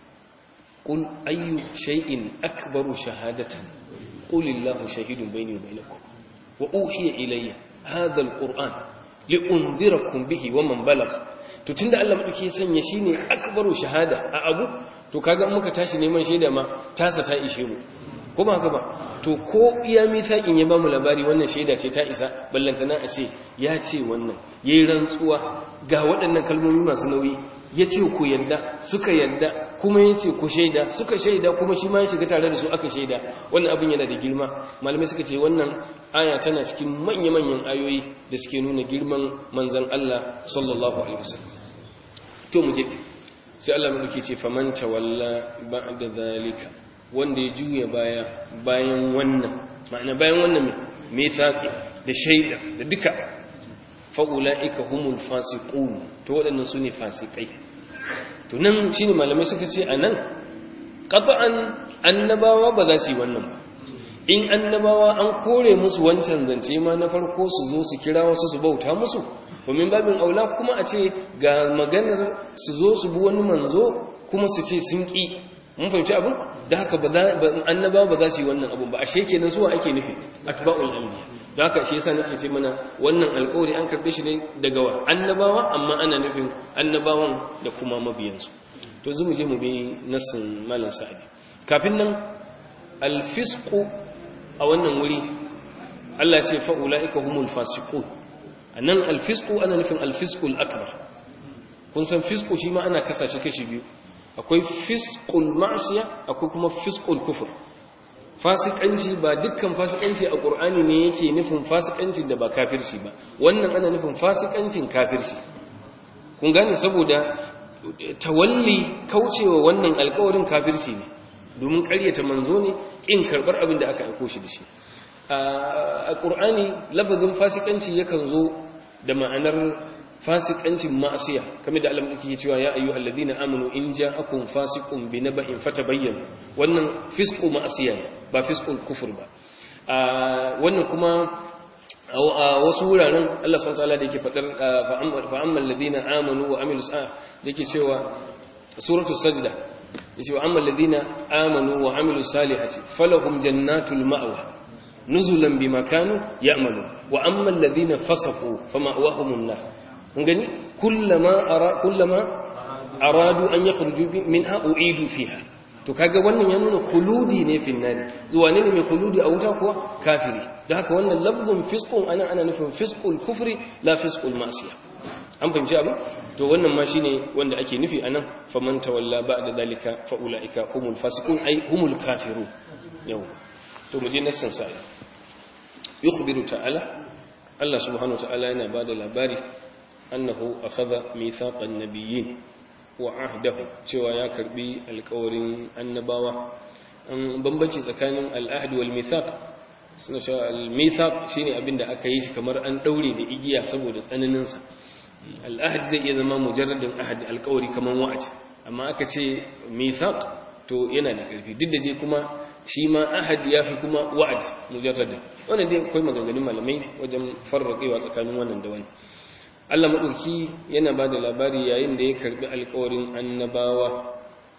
قل أي شيء أكبر شهادة قل الله شهيد بيني وبينكم وأوحي إلي هذا القرآن لأنذركم به ومن بلغ to tunda Allah madauki sanya shine akbaru shahada a abu to kaga in muka tashi neman shaida ma tasa ta ishe mu ko ba haka ba to ko iya mithaqin ya bamu labari wannan shaida ce ta isa ballantana a ce ya ce wannan yayi rantsuwa ga waɗannan kalmomi masu nauyi ya ce ku yadda suka yadda kuma ya ce ku shaida suka shaida kuma shi ma ya shiga tare da su aka shaida wannan abin yana da girma malamai suka ce wannan aya tana cikin manya-manyan ayoyi da suke nuna girman manzan Allah sallallahu alaihi wasallam to mu je sai Allah mu duke ce faman tawalla ba'da zalika wanda ya juya baya bayan wannan ma'ana bayan wannan me tsaki da shaida da duka fa ulaika humul fasiqun to waɗannan su ne fasikai to nan shine malamai suka ce anan qat'an annabawa ba za su yi wannan ba in annabawa an kore musu wancan zance ma na farko su zo su kira wasu su bauta musu domin babin aula kuma a ce ga maganar su zo su bi wani manzo kuma su ce sun ki mun fahimci abin da haka ba annabawa ba za su yi wannan abin ba ashe kenan suwa ake nufi atba'ul anbiya da haka shi yasa nake ce mana wannan alƙawari an karbe shi ne daga wa annabawa amma ana nufin annabawan da kuma mabiyansu to zu mu je mu bi nassin malam sa'idi kafin nan alfisqu a wannan wuri Allah ce fa ulaika humul fasiqun anan alfisqu ana nufin alfisqul akbar kun san fisqu shi ma ana kasa shi kashi biyu akwai fisqul ma'siya akwai kuma fisqul kufur fasikanci ba dukkan fasikanci a ƙur'ani ne yake nufin fasikanci da ba kafirci ba wannan ana nufin fasikancin kafirci kun gane saboda tawalli kaucewa wannan alkawarin kafirci ne domin ƙaryata manzo ne ƙin karɓar abin da aka aiko shi da shi a ƙur'ani lafazin fasikanci yakan zo da ma'anar fasikancin ma'asiya kamar da Allah yake cewa ya ayyuhal ladina amanu in ja'akum fasiqun binaba'in fatabayyanu wannan fisqu ma'asiya ne ba fisqul kufur ba wannan kuma a wasu wuraren Allah subhanahu wataala da yake fadar fa ammal ladina amanu wa amilus da yake cewa suratu sajda yace wa ammal ladina amanu wa amilus salihati falahum jannatul ma'wa nuzulan bima kanu ya'malu wa ammal ladina fasaqu fama'wahumun nar kun gani kullama ara kullama aradu an yakhruju minha uidu fiha to kaga wannan ya nuna khuludi ne fil nari zuwa ne mai khuludi a wuta kuwa kafiri don haka wannan lafzun fisqun ana ana nufin fisqul kufri la fisqul ma'siya an fahimci abu to wannan ma shine wanda ake nufi anan faman tawalla ba'da dalika fa ulaika humul fasiqun ay humul kafirun yau to mu je nassan sa yukhbiru ta'ala Allah subhanahu wa ta'ala yana bada labari annahu akhadha mithaqan nabiyyin wa ahdahu cewa ya karbi alkawarin annabawa an bambanci tsakanin al'ahd wal mithaq suna cewa al-mithaq shine abinda aka yi shi kamar an daure da igiya saboda tsananin sa al'ahd zai iya zama mujarradin ahad alkawari kamar wa'ad amma aka ce mithaq to yana da karfi duk da je kuma shi ma ahad yafi kuma wa'ad mujarradin wannan dai akwai maganganun malamai wajen farraƙewa tsakanin wannan da wannan Allah maɗauki yana ba da labari yayin da ya karɓi alkawarin annabawa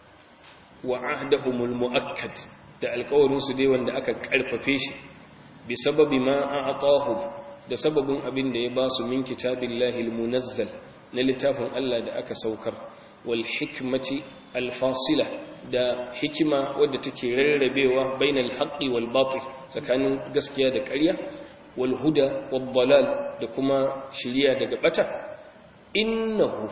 wa ahdahumul mu'akkad da alkawarinsu dai wanda aka ƙarfafe shi bi sababi ma a da sababin abin da ya ba su min kitabillahi almunazzal na littafin Allah da aka saukar wal hikmati alfasila da hikima wadda take rarrabewa bainal haqqi wal batil tsakanin gaskiya da ƙarya wal huda wad dalal da kuma shiriya daga bata innahu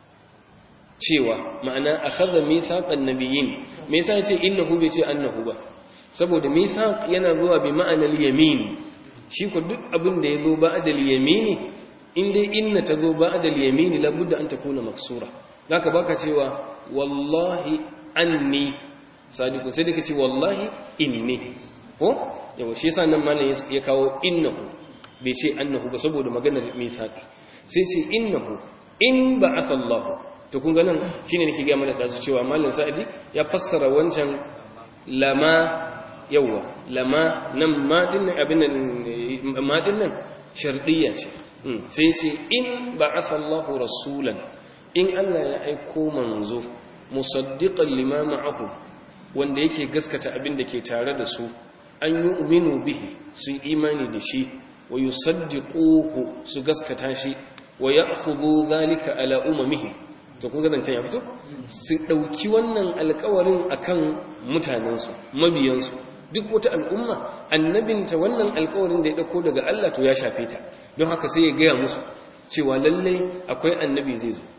cewa ma'ana akhadha mithaqan nabiyyin me yasa yace innahu bai ce annahu ba saboda mithaq yana zuwa bi ma'anar yamin shi ko duk abin da yazo ba'da al-yamini in dai inna tazo ba'da al-yamini labudda an takuna maksura zaka baka cewa wallahi anni sadiqun sai dake ce wallahi inni ko yawa shi yasa nan malam ya kawo innahu bai ce annahu ba saboda maganar mithaqi sai ce innahu in ba'atha Allah to kun ga nan shine nake ga mana dazu cewa malam sa'idi ya fassara wancan lama yawa lama nan ma din abin nan ma din nan shartiyya ce sai ce in ba'atha Allah rasulan in Allah ya aiko manzo musaddiqan lima ma'ahu wanda yake gaskata abin da ke tare da su an yi uminu bihi su imani da shi wa yusaddiquhu su gaskata shi wa ya'khudhu dhalika ala umamihi to kun ga zancen ya fito su dauki wannan alƙawarin akan mutanensu mabiyansu duk wata al'umma annabinta wannan alƙawarin da ya dauko daga Allah to ya shafe ta don haka sai ya gaya musu cewa lalle akwai annabi zai zo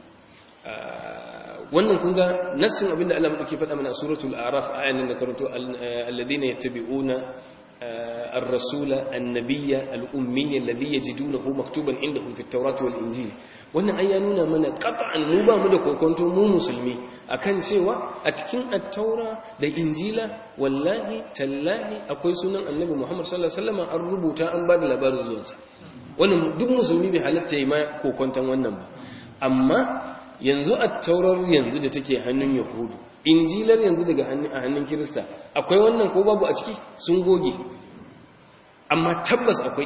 wannan kun ga nassin abinda Allah muke faɗa mana suratul a'raf ayan da karanto alladhina yattabi'una ar-rasula an-nabiyya al-ummiyya alladhi yajidunahu maktuban indahum fit tawrati wal injil wannan ai ya nuna mana qat'an mu ba mu da kokonto mu musulmi akan cewa a cikin at-taura da injila wallahi tallahi akwai sunan annabi Muhammad sallallahu alaihi wasallam an rubuta an ba da labarin zuwansa wannan duk musulmi bai halatta yi ma kokonton wannan ba amma yanzu a taurar yanzu da take hannun yahudu injilar yanzu daga a hannun kirista akwai wannan ko babu a ciki sun goge amma tabbas akwai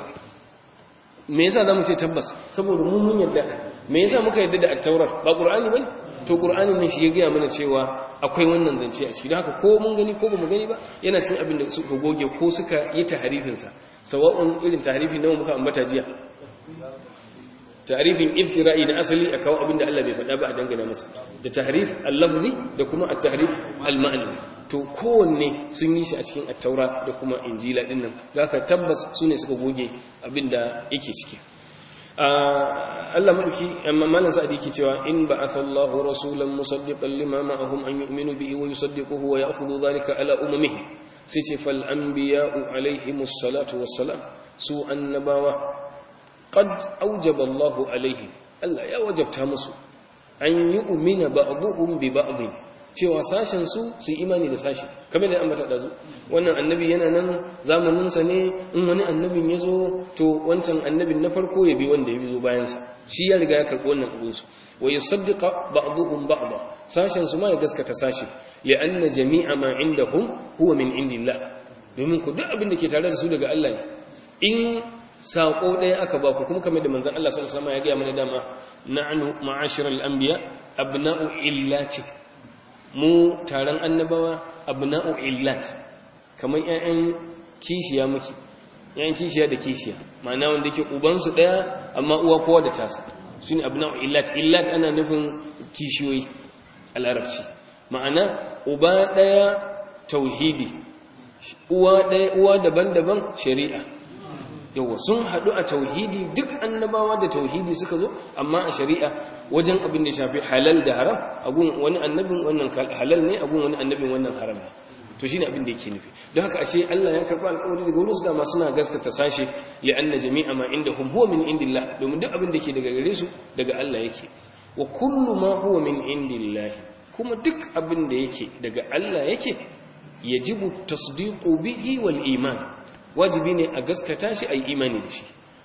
me yasa zamu ce tabbas saboda mun mun yarda me yasa muka yarda da at-taurar ba qur'ani bane to qur'anin ne shi ya gaya mana cewa akwai wannan zance a ciki don haka ko mun gani ko bamu gani ba yana cikin abin da suka goge ko suka yi tahrifin sa sawa'un irin tahrifi nawa muka ambata jiya tarifin iftira'i na asali a kawo abinda Allah bai faɗa ba a dangana masa da tahrif al-lafzi da kuma at-tahrif al-ma'nawi to kowanne sun yi shi a cikin at-taura da kuma injila din nan zaka tabbas sune suka goge abinda yake ciki Allah madauki amma malan sa'adi yake cewa in ba'atha Allahu rasulan musaddiqan lima ma'ahum an yu'minu bihi wa yusaddiquhu wa ya'khudhu dhalika ala ummihi sai ce fal anbiya'u alaihimus salatu wassalam su annabawa قد أوجب الله عليهم Allah ya wajabta musu an yi umina ba'dhum bi ba'd cewa sashen su su imani da sashi kamar da ambata dazu wannan annabi yana nan zamanin sa ne in wani annabin yazo to wancan annabin na farko ya bi wanda ya zo bayan sa shi ya riga ya karbi wannan abun su wa yusaddiqa ba'dhum ba'd sashen su ma ya gaskata sashi ya anna jami'a ma indahum huwa min indillah domin ku duk abin da ke tare da su daga Allah ne in saƙo ɗaya aka ba ku kuma kamar da manzan Allah sallallahu alaihi wasallam ya gaya mana dama na'nu ma'ashiral anbiya abna'u illati mu taron annabawa abna'u illat kamar ƴaƴan kishiya muke ƴaƴan kishiya da kishiya ma'ana wanda yake uban su ɗaya amma uwa kowa da tasa shine abna'u illat illat ana nufin kishiyoyi a larabci ma'ana uba ɗaya tauhidi uwa ɗaya uwa daban-daban shari'a yawa sun haɗu a tauhidi duk annabawa da tauhidi suka zo amma a shari'a wajen abin da shafi halal da haram abun wani annabin wannan halal ne abun wani annabin wannan haram ne to shine abin da yake nufi don haka ashe Allah ya karɓi alƙawari daga wurin su dama suna gaskata sashe li anna jami'a ma indahum huwa min indillah domin duk abin da ke daga gare su daga Allah yake wa kullu ma huwa min indillah kuma duk abin da yake daga Allah yake yajibu tasdiqu bihi wal iman wajibi ne a gaskata shi a yi imani da shi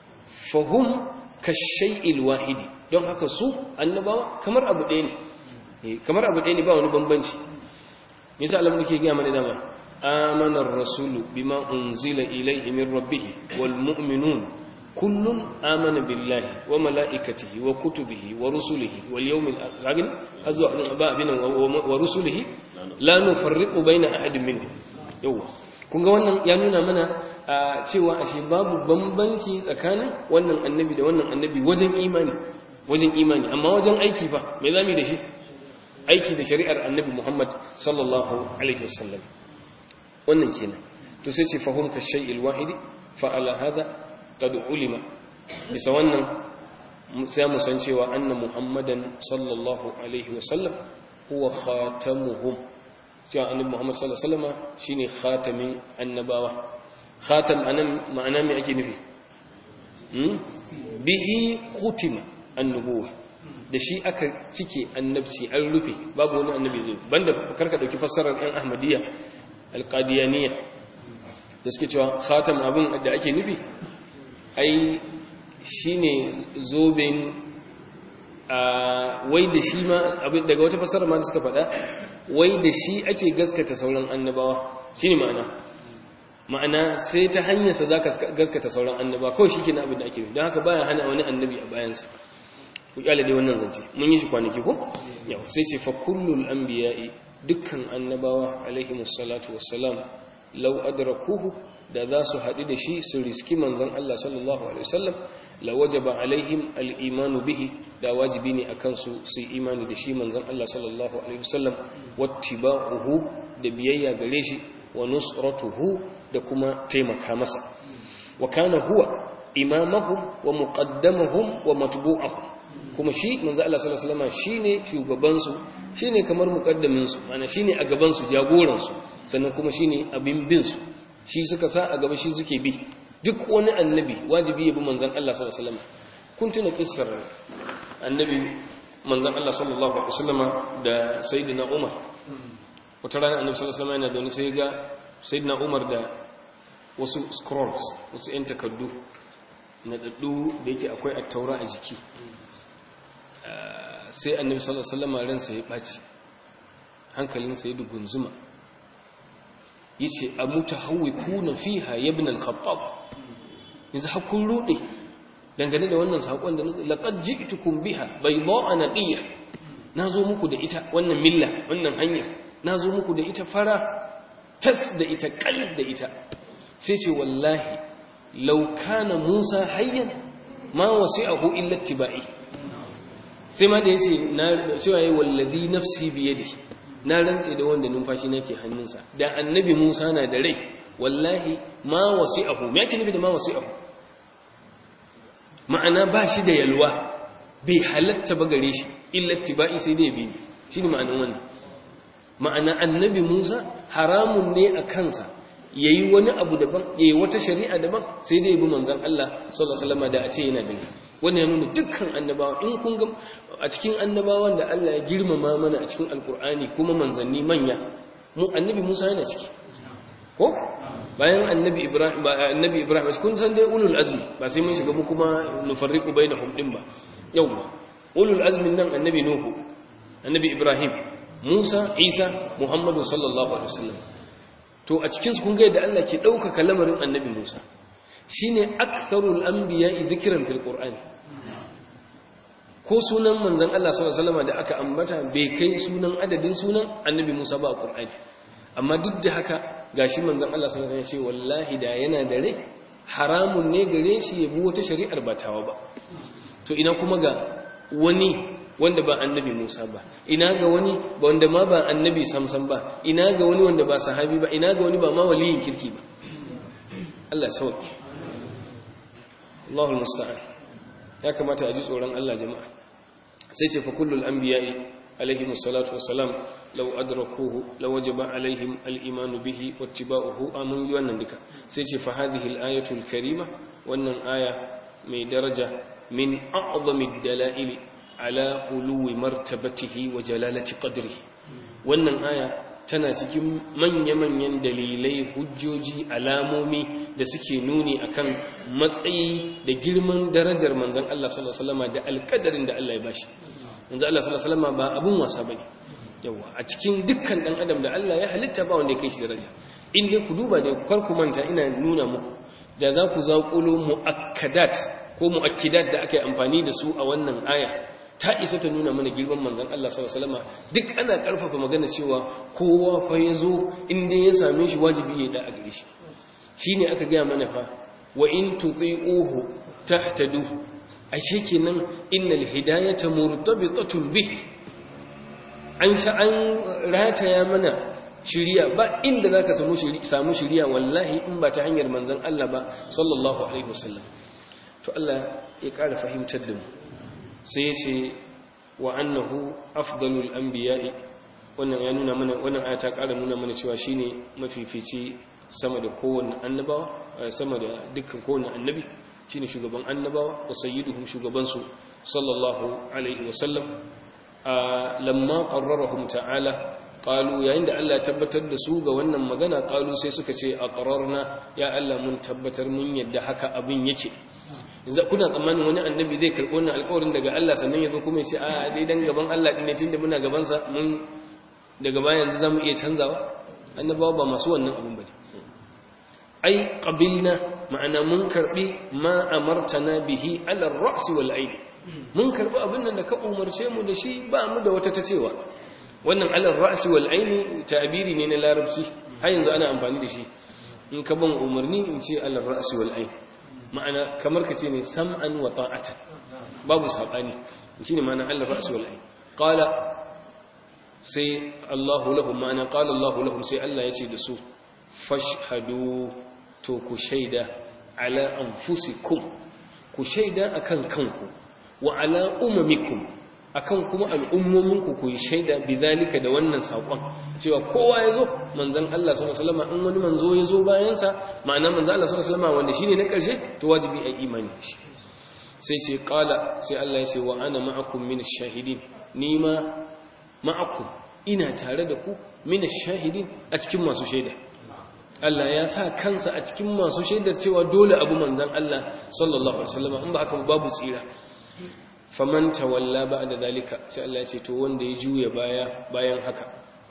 fahim kashai'il wahidi don haka su annabawa kamar abu ɗaya ne kamar abu ɗaya ne ba wani bambanci nisa alamun ke gaya mana dama amanar rasulu bima unzila ilaihi min rabbih wal mu'minun kullun amana billahi wa mala'ikatihi wa kutubihi wa rusulihi wal yawmil akhir hazwa ba bin wa rusulihi la nufarriqu baina ahadin minhum yawa kun ga wannan ya nuna mana cewa ashe babu bambanci tsakanin wannan annabi da wannan annabi wajen imani wajen imani amma wajen aiki fa me zamu da shi aiki da shari'ar annabi Muhammad sallallahu alaihi wasallam wannan kenan to sai ce fahum ka shay'il wahidi fa ala hada qad ulima bisa wannan sai mu san cewa anna muhammadan sallallahu alaihi wasallam huwa khatamuhum cewa annabi muhammad sallallahu alaihi wasallam shine khatamin annabawa khatam anan ma'ana me ake nufi hmm? bihi khutima annubuwa da shi aka cike annabci an rufe babu wani annabi zai banda karka dauki fassarar ɗan ahmadiyya alqadiyaniya da suke cewa khatam abin da ake nufi ai shine zoben wai da shi ma abin daga wata fassara ma da suka faɗa wai da shi ake gaskata sauran annabawa shine ma'ana ma'ana sai ta hanyarsa za ka gaskata sauran annabawa kawai shi kenan abin da ake nufi don haka baya hana wani annabi a bayansa ku kyale dai wannan zance mun yi shi kwanaki ko yau sai ce fa kullul anbiya'i dukkan annabawa alaihimus salatu wassalam law adrakuhu da za su haɗu da shi su riski manzon Allah sallallahu alaihi wasallam la wajaba alaihim al-imanu bihi da wajibi ne akan su su imani da shi manzon Allah sallallahu alaihi wasallam wattiba'uhu da biyayya gare shi wa nusratuhu da kuma taimaka masa wa kana huwa imamahum wa muqaddamahum wa matbu'ahum kuma shi manzo Allah sallallahu alaihi wasallam shine shugaban su shine kamar muqaddamin su ana shine a gaban su jagoran su sannan kuma shine abin bin su shi suka sa a gaba shi suke bi duk wani annabi wajibi ya bi manzon Allah sallallahu alaihi wasallam kun tuna kissar annabi manzon Allah sallallahu alaihi wasallam da sayyidina Umar wata rana annabi sallallahu alaihi wasallam yana da wani sai ga sayyidina Umar da wasu scrolls wasu yan takaddu na daddu da yake akwai at-taura a jiki sai annabi sallallahu alaihi wasallam ransa ya baci hankalinsa ya dugunzuma yace amutahawwikuna fiha ya ibn al-khattab yanzu hakun rude dangane da wannan sakon da laqad ji'tukum biha bayda'a naqiya nazo muku da ita wannan milla wannan hanyar nazo muku da ita fara tas da ita kal da ita sai ce wallahi law kana musa hayyan ma wasi'ahu illa ittiba'i sai ma da yace na cewa yayi wallazi nafsi bi yadihi na rantse da wanda numfashi nake hannunsa da annabi Musa na da rai wallahi ma wasi'ahu me yake nufi da ma wasi'ahu ma'ana ba shi da yalwa bai halatta ba gare shi illa tibai sai dai bi shine ma'anar wannan ma'ana annabi Musa haramun ne a kansa yayi wani abu daban yayi wata shari'a daban sai dai bi manzon Allah sallallahu alaihi wasallam da a ce yana da wannan ya nuna dukkan annabawa in kun ga a cikin annabawan da Allah ya girmama mana a cikin alkur'ani kuma manzanni manya mu annabi Musa yana ciki ko bayan annabi Ibrahim ba annabi Ibrahim kun san dai ulul azmi ba sai mun shiga mu kuma nufarriqu bainahum din ba yawa ulul azmin nan annabi Nuhu annabi Ibrahim Musa Isa Muhammadu sallallahu alaihi wasallam to a cikin su kun ga yadda Allah ke dauka lamarin annabi Musa shine aktharul anbiya'i dhikran fil qur'an ko sunan manzon Allah sallallahu alaihi wasallam da aka ambata bai kai sunan adadin sunan annabi Musa ba a qur'ani amma duk da haka gashi manzon Allah sallallahu alaihi wasallam ya ce wallahi da yana da rai haramun ne gare shi ya bi wata shari'ar ba tawa ba to ina kuma ga wani wanda ba annabi Musa ba ina ga wani wanda ma ba annabi samsam ba ina ga wani wanda ba sahabi ba ina ga wani ba ma waliyin kirki ba Allah sauki Allahul musta'an ya kamata a ji tsoron Allah jama'a sai ce fa kullul anbiya'i alaihim salatu wassalam law adrakuhu law wajaba alaihim al-iman bihi wattiba'uhu amun yi wannan duka sai ce fa hadhihi al-ayatu al-karima wannan aya mai daraja min a'zami ad-dala'il ala uluwi martabatihi wa jalalati qadrihi wannan aya tana cikin manya-manyan dalilai hujjoji alamomi da suke nuni akan matsayi da girman darajar manzon Allah sallallahu alaihi wasallam da alkadarin da Allah ya bashi manzon Allah sallallahu alaihi wasallam ba abun wasa bane yawa a cikin dukkan dan adam da Allah ya halitta ba wanda ya kai shi daraja in dai ku duba da kar ku manta ina nuna muku da za ku zaƙulo muakkadat ko muakkidat da aka yi amfani da su a wannan aya ta isa ta nuna mana girman manzan Allah sallallahu alaihi wasallam duk ana karfafa magana cewa kowa fa yazo inda ya same shi wajibi ya da a gare shi shine aka ga mana fa wa in tuti'uhu tahtadu ashe kenan innal hidayata murtabitatun bihi an sha an rataya mana shiriya ba inda zaka samu shiriya samu shiriya wallahi in ba ta hanyar manzon Allah ba sallallahu alaihi wasallam to Allah ya ƙara fahimtar da mu sai ya ce wa annahu afdalul anbiya'i wannan ya nuna mana wannan aya ta ƙara nuna mana cewa shine mafifici sama da kowanne annabawa sama da dukkan kowanne annabi shine shugaban annabawa wa sayyiduhum shugaban su sallallahu alaihi wasallam lamma qarrarahum ta'ala qalu yayin da Allah ya tabbatar da su ga wannan magana qalu sai suka ce aqrarna ya Allah mun tabbatar mun yadda haka abin yake yanzu kuna tsammanin wani annabi zai karɓi wannan alƙawarin daga Allah sannan ya zo kuma ya ce a dai dan gaban Allah din ne tunda muna gaban sa mun daga baya yanzu zamu iya canzawa annabawa ba masu wannan abin bane ai qabilna ma'ana mun karbi ma amartana bihi ala ar-ra's wal ayn mun karbi abin nan da ka umarce mu da shi ba mu da wata tacewa wannan ala ar-ra's wal ayn ta'biri ne na larabci har yanzu ana amfani da shi in ka ban umarni in ce ala ar-ra's wal ayn ma'ana kamar ka ce ne sam'an wa ta'atan babu sabani shine ma'ana ala ar-ra's wal ayn qala sai Allahu lahum ma'ana qala Allahu lahum sai Allah ya ce da su fashhadu to ku shaida ala anfusikum ku shaida akan kanku wa ala umamikum akan kuma al'ummominku ku yi shaida bizalika da wannan sakon cewa kowa yazo manzon Allah sallallahu alaihi wasallam in wani manzo yazo bayan sa ma'ana manzon Allah sallallahu alaihi wasallam wanda shine na karshe to wajibi ai imani da shi sai ce qala sai Allah ya ce wa ana ma'akum min ash-shahidin ni ma ma'akum ina tare da ku min ash-shahidin a cikin masu shaida Allah ya sa kansa a cikin masu shaidar cewa dole abu manzan Allah sallallahu alaihi wasallam in ba haka babu tsira faman tawalla ba'da zalika sai Allah ya ce to wanda ya juya baya bayan haka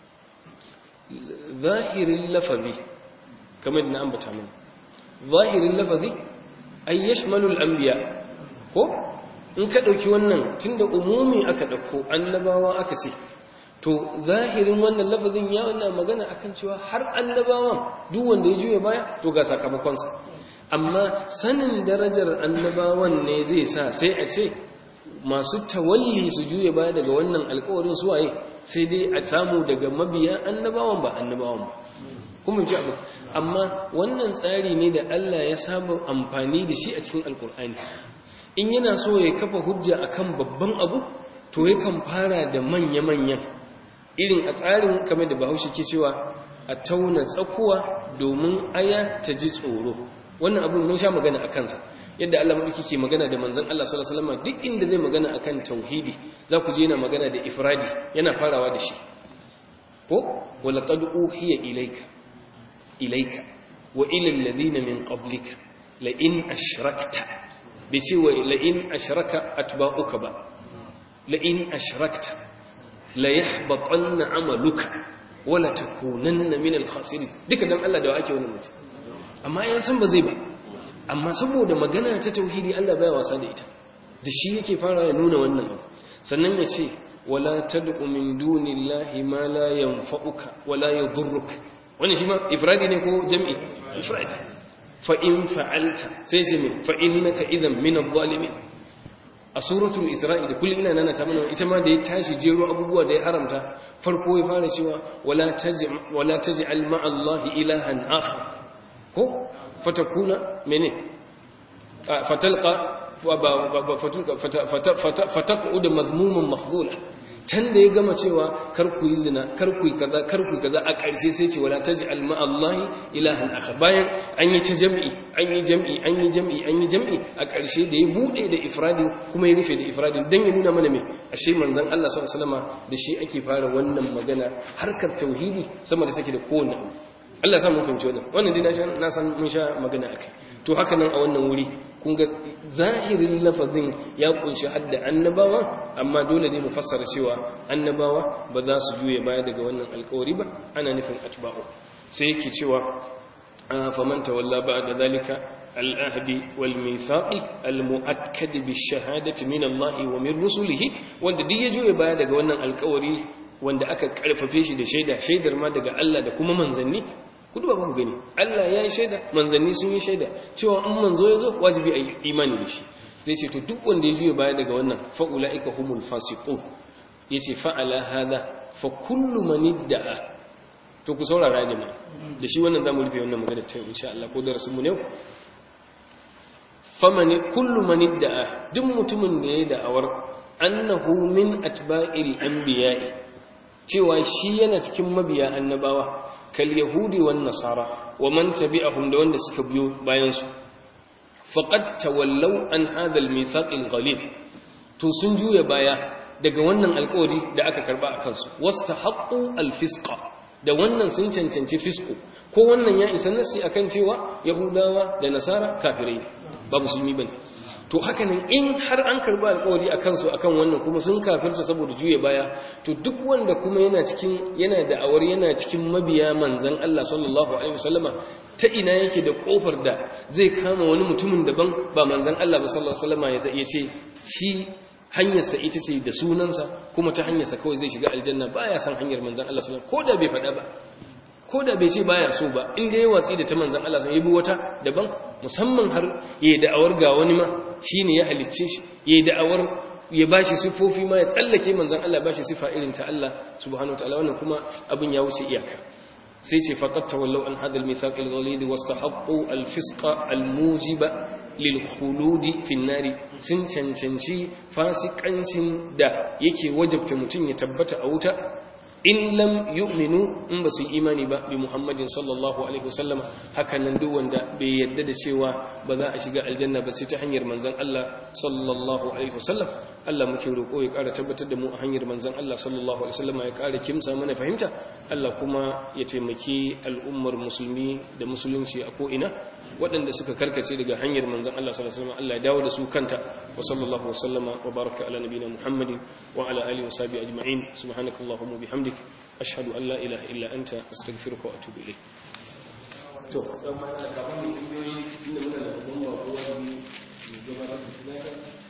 zahirin lafazi kamar da na ambata mana zahirin lafazi ay yashmalu al-anbiya ko in ka dauki wannan tunda umumi aka dauko annabawa aka ce to zahirin wannan lafazin ya wannan magana akan cewa har annabawan duk wanda ya juya baya to ga sakamakonsa amma sanin darajar annabawan ne zai sa sai a ce masu tawalli su juya baya daga wannan alkawarin suwaye sai dai a samu daga mabiya annabawan ba annabawan ba kuma ji abu amma wannan tsari ne da Allah ya saba amfani da shi a cikin alkur'ani in yana so ya kafa hujja akan babban abu to yakan fara da manya-manyan irin a tsarin kamar da bahaushe ke cewa a tauna tsakuwa domin aya ta ji tsoro wannan abin mun sha magana a kansa yadda Allah maɗauki ke magana da manzon Allah sallallahu alaihi wasallam duk inda zai magana akan tauhidi za ku je yana magana da ifradi yana farawa da shi ko wala qad uhiya ilayka ilayka wa ila alladhina min qablika la in ashrakta bi ce wa la in ashraka atba'uka ba la in ashrakta la yahbatanna amaluka wala takunanna min al-khasirin duka dan Allah da ake wannan mutum amma yan san ba zai ba amma saboda magana ta tauhidi Allah baya wasa da ita da shi yake fara ya nuna wannan abu sannan ya ce wala tad'u min dunillahi ma la yanfa'uka wala yadhurruka wannan shi ma ifradi ne ko jam'i ifradi fa in fa'alta sai sai min fa innaka idan min adh-dhalimin a suratul isra'i da kullum ina nana ta mana ita ma da ya tashi jero abubuwa da ya haramta farko ya fara cewa wala taj'al wala taj'al ma'a allahi ilahan akhar ko fatakuna mene fatalqa fataqud mazmuman makhdhula can da ya gama cewa kar ku yi zina kar ku yi kaza kar ku yi kaza a ƙarshe sai ce wala taj'al ma allahi ilahan akhar bayan an yi ta jam'i an yi jam'i an yi jam'i an yi jam'i a ƙarshe da ya bude da ifradin kuma ya rufe da ifradin dan ya nuna mana me ashe manzon Allah sallallahu alaihi wasallama da shi ake fara wannan magana harkar tauhidi sama da take da kowanne abu Allah sa mun fahimci wannan wannan dai na san mun sha magana akai to haka nan a wannan wuri kun ga zahirin lafazin ya kunshi hadda annabawa amma dole ne mu fassara cewa annabawa ba za su juye baya daga wannan alkawari ba ana nufin atba'u sai yake cewa faman tawalla ba'da zalika al-ahdi wal mithaqi al-mu'akkad bi-shahadati min Allah wa min rusulihi wanda duk ya juye baya daga wannan alkawari wanda aka karfafe shi da shaida shaidar ma daga Allah da kuma manzanni ku duba ku gani Allah ya yi shaida manzanni sun yi shaida cewa in manzo ya zo wajibi a yi imani da shi zai ce to duk wanda ya juya baya daga wannan fa'ula'ika humul fasiqun yace fa'ala hadha fa kullu man idda'a to ku saurara jama'a da shi wannan zamu rufe wannan magana ta insha Allah ko darasin mu ne faman kullu man idda'a duk mutumin da ya da'awar annahu min atba'il anbiya'i cewa shi yana cikin mabiya annabawa kal yahudi wan nasara wa man tabi'ahum da wanda suka biyo bayan su faqad tawallaw an hadha al mithaq al ghalib to sun juya baya daga wannan alƙawari da aka karba akan su wastahaqqu al fisqa da wannan sun cancanci fisku ko wannan ya isa nasi akan cewa yahudawa da nasara kafirai ba musulmi bane to haka nan in har an karba alƙawari akan su akan wannan kuma sun kafirta saboda juye baya to duk wanda kuma yana cikin yana da awar yana cikin mabiya manzon Allah sallallahu alaihi wasallama ta ina yake da kofar da zai kama wani mutumin daban ba manzon Allah ba sallallahu alaihi wasallama ya ce shi hanyarsa ita ce da sunansa kuma ta hanyarsa kawai zai shiga aljanna baya san hanyar manzon Allah sallallahu alaihi wasallam ko da bai faɗa ba ko da bai ce baya so ba in ga ya watsi da ta manzon Allah sun yi wata daban musamman har ya da'awar ga wani ma shine ya halicce shi ya da'awar ya bashi sifofi ma ya tsallake manzon Allah bashi sifa irin ta Allah subhanahu wataala wannan kuma abin ya wuce iyaka sai ce faqat tawallaw an hadal mithaq al-ghalid wastahaqqu al-fisqa al-mujiba lil khulud fi an-nar sun cancanci fasikancin da yake wajabta mutun ya tabbata a wuta in lam yu'minu in ba su imani ba bi muhammadin sallallahu alaihi wasallam hakan nan duk wanda bai yadda da cewa ba za a shiga aljanna ba sai ta hanyar manzon Allah sallallahu alaihi wasallam Allah muke roƙo ya ƙara tabbatar da mu a hanyar manzon Allah sallallahu alaihi wasallam ya ƙara kimsa mana fahimta Allah kuma ya taimaki al'ummar musulmi da musulunci a ko ina waɗanda suka karkace daga hanyar manzon Allah sallallahu alaihi wasallam Allah ya dawo da su kanta wa sallallahu wasallama wa baraka ala nabiyina Muhammadin wa ala alihi wa sahbihi ajma'in subhanakallahumma wa bihamdik ashhadu an la ilaha illa anta astaghfiruka wa atubu ilayk to dan ma da kafin mu tambayoyi inda muna da babban bako wani gabatar da sunaka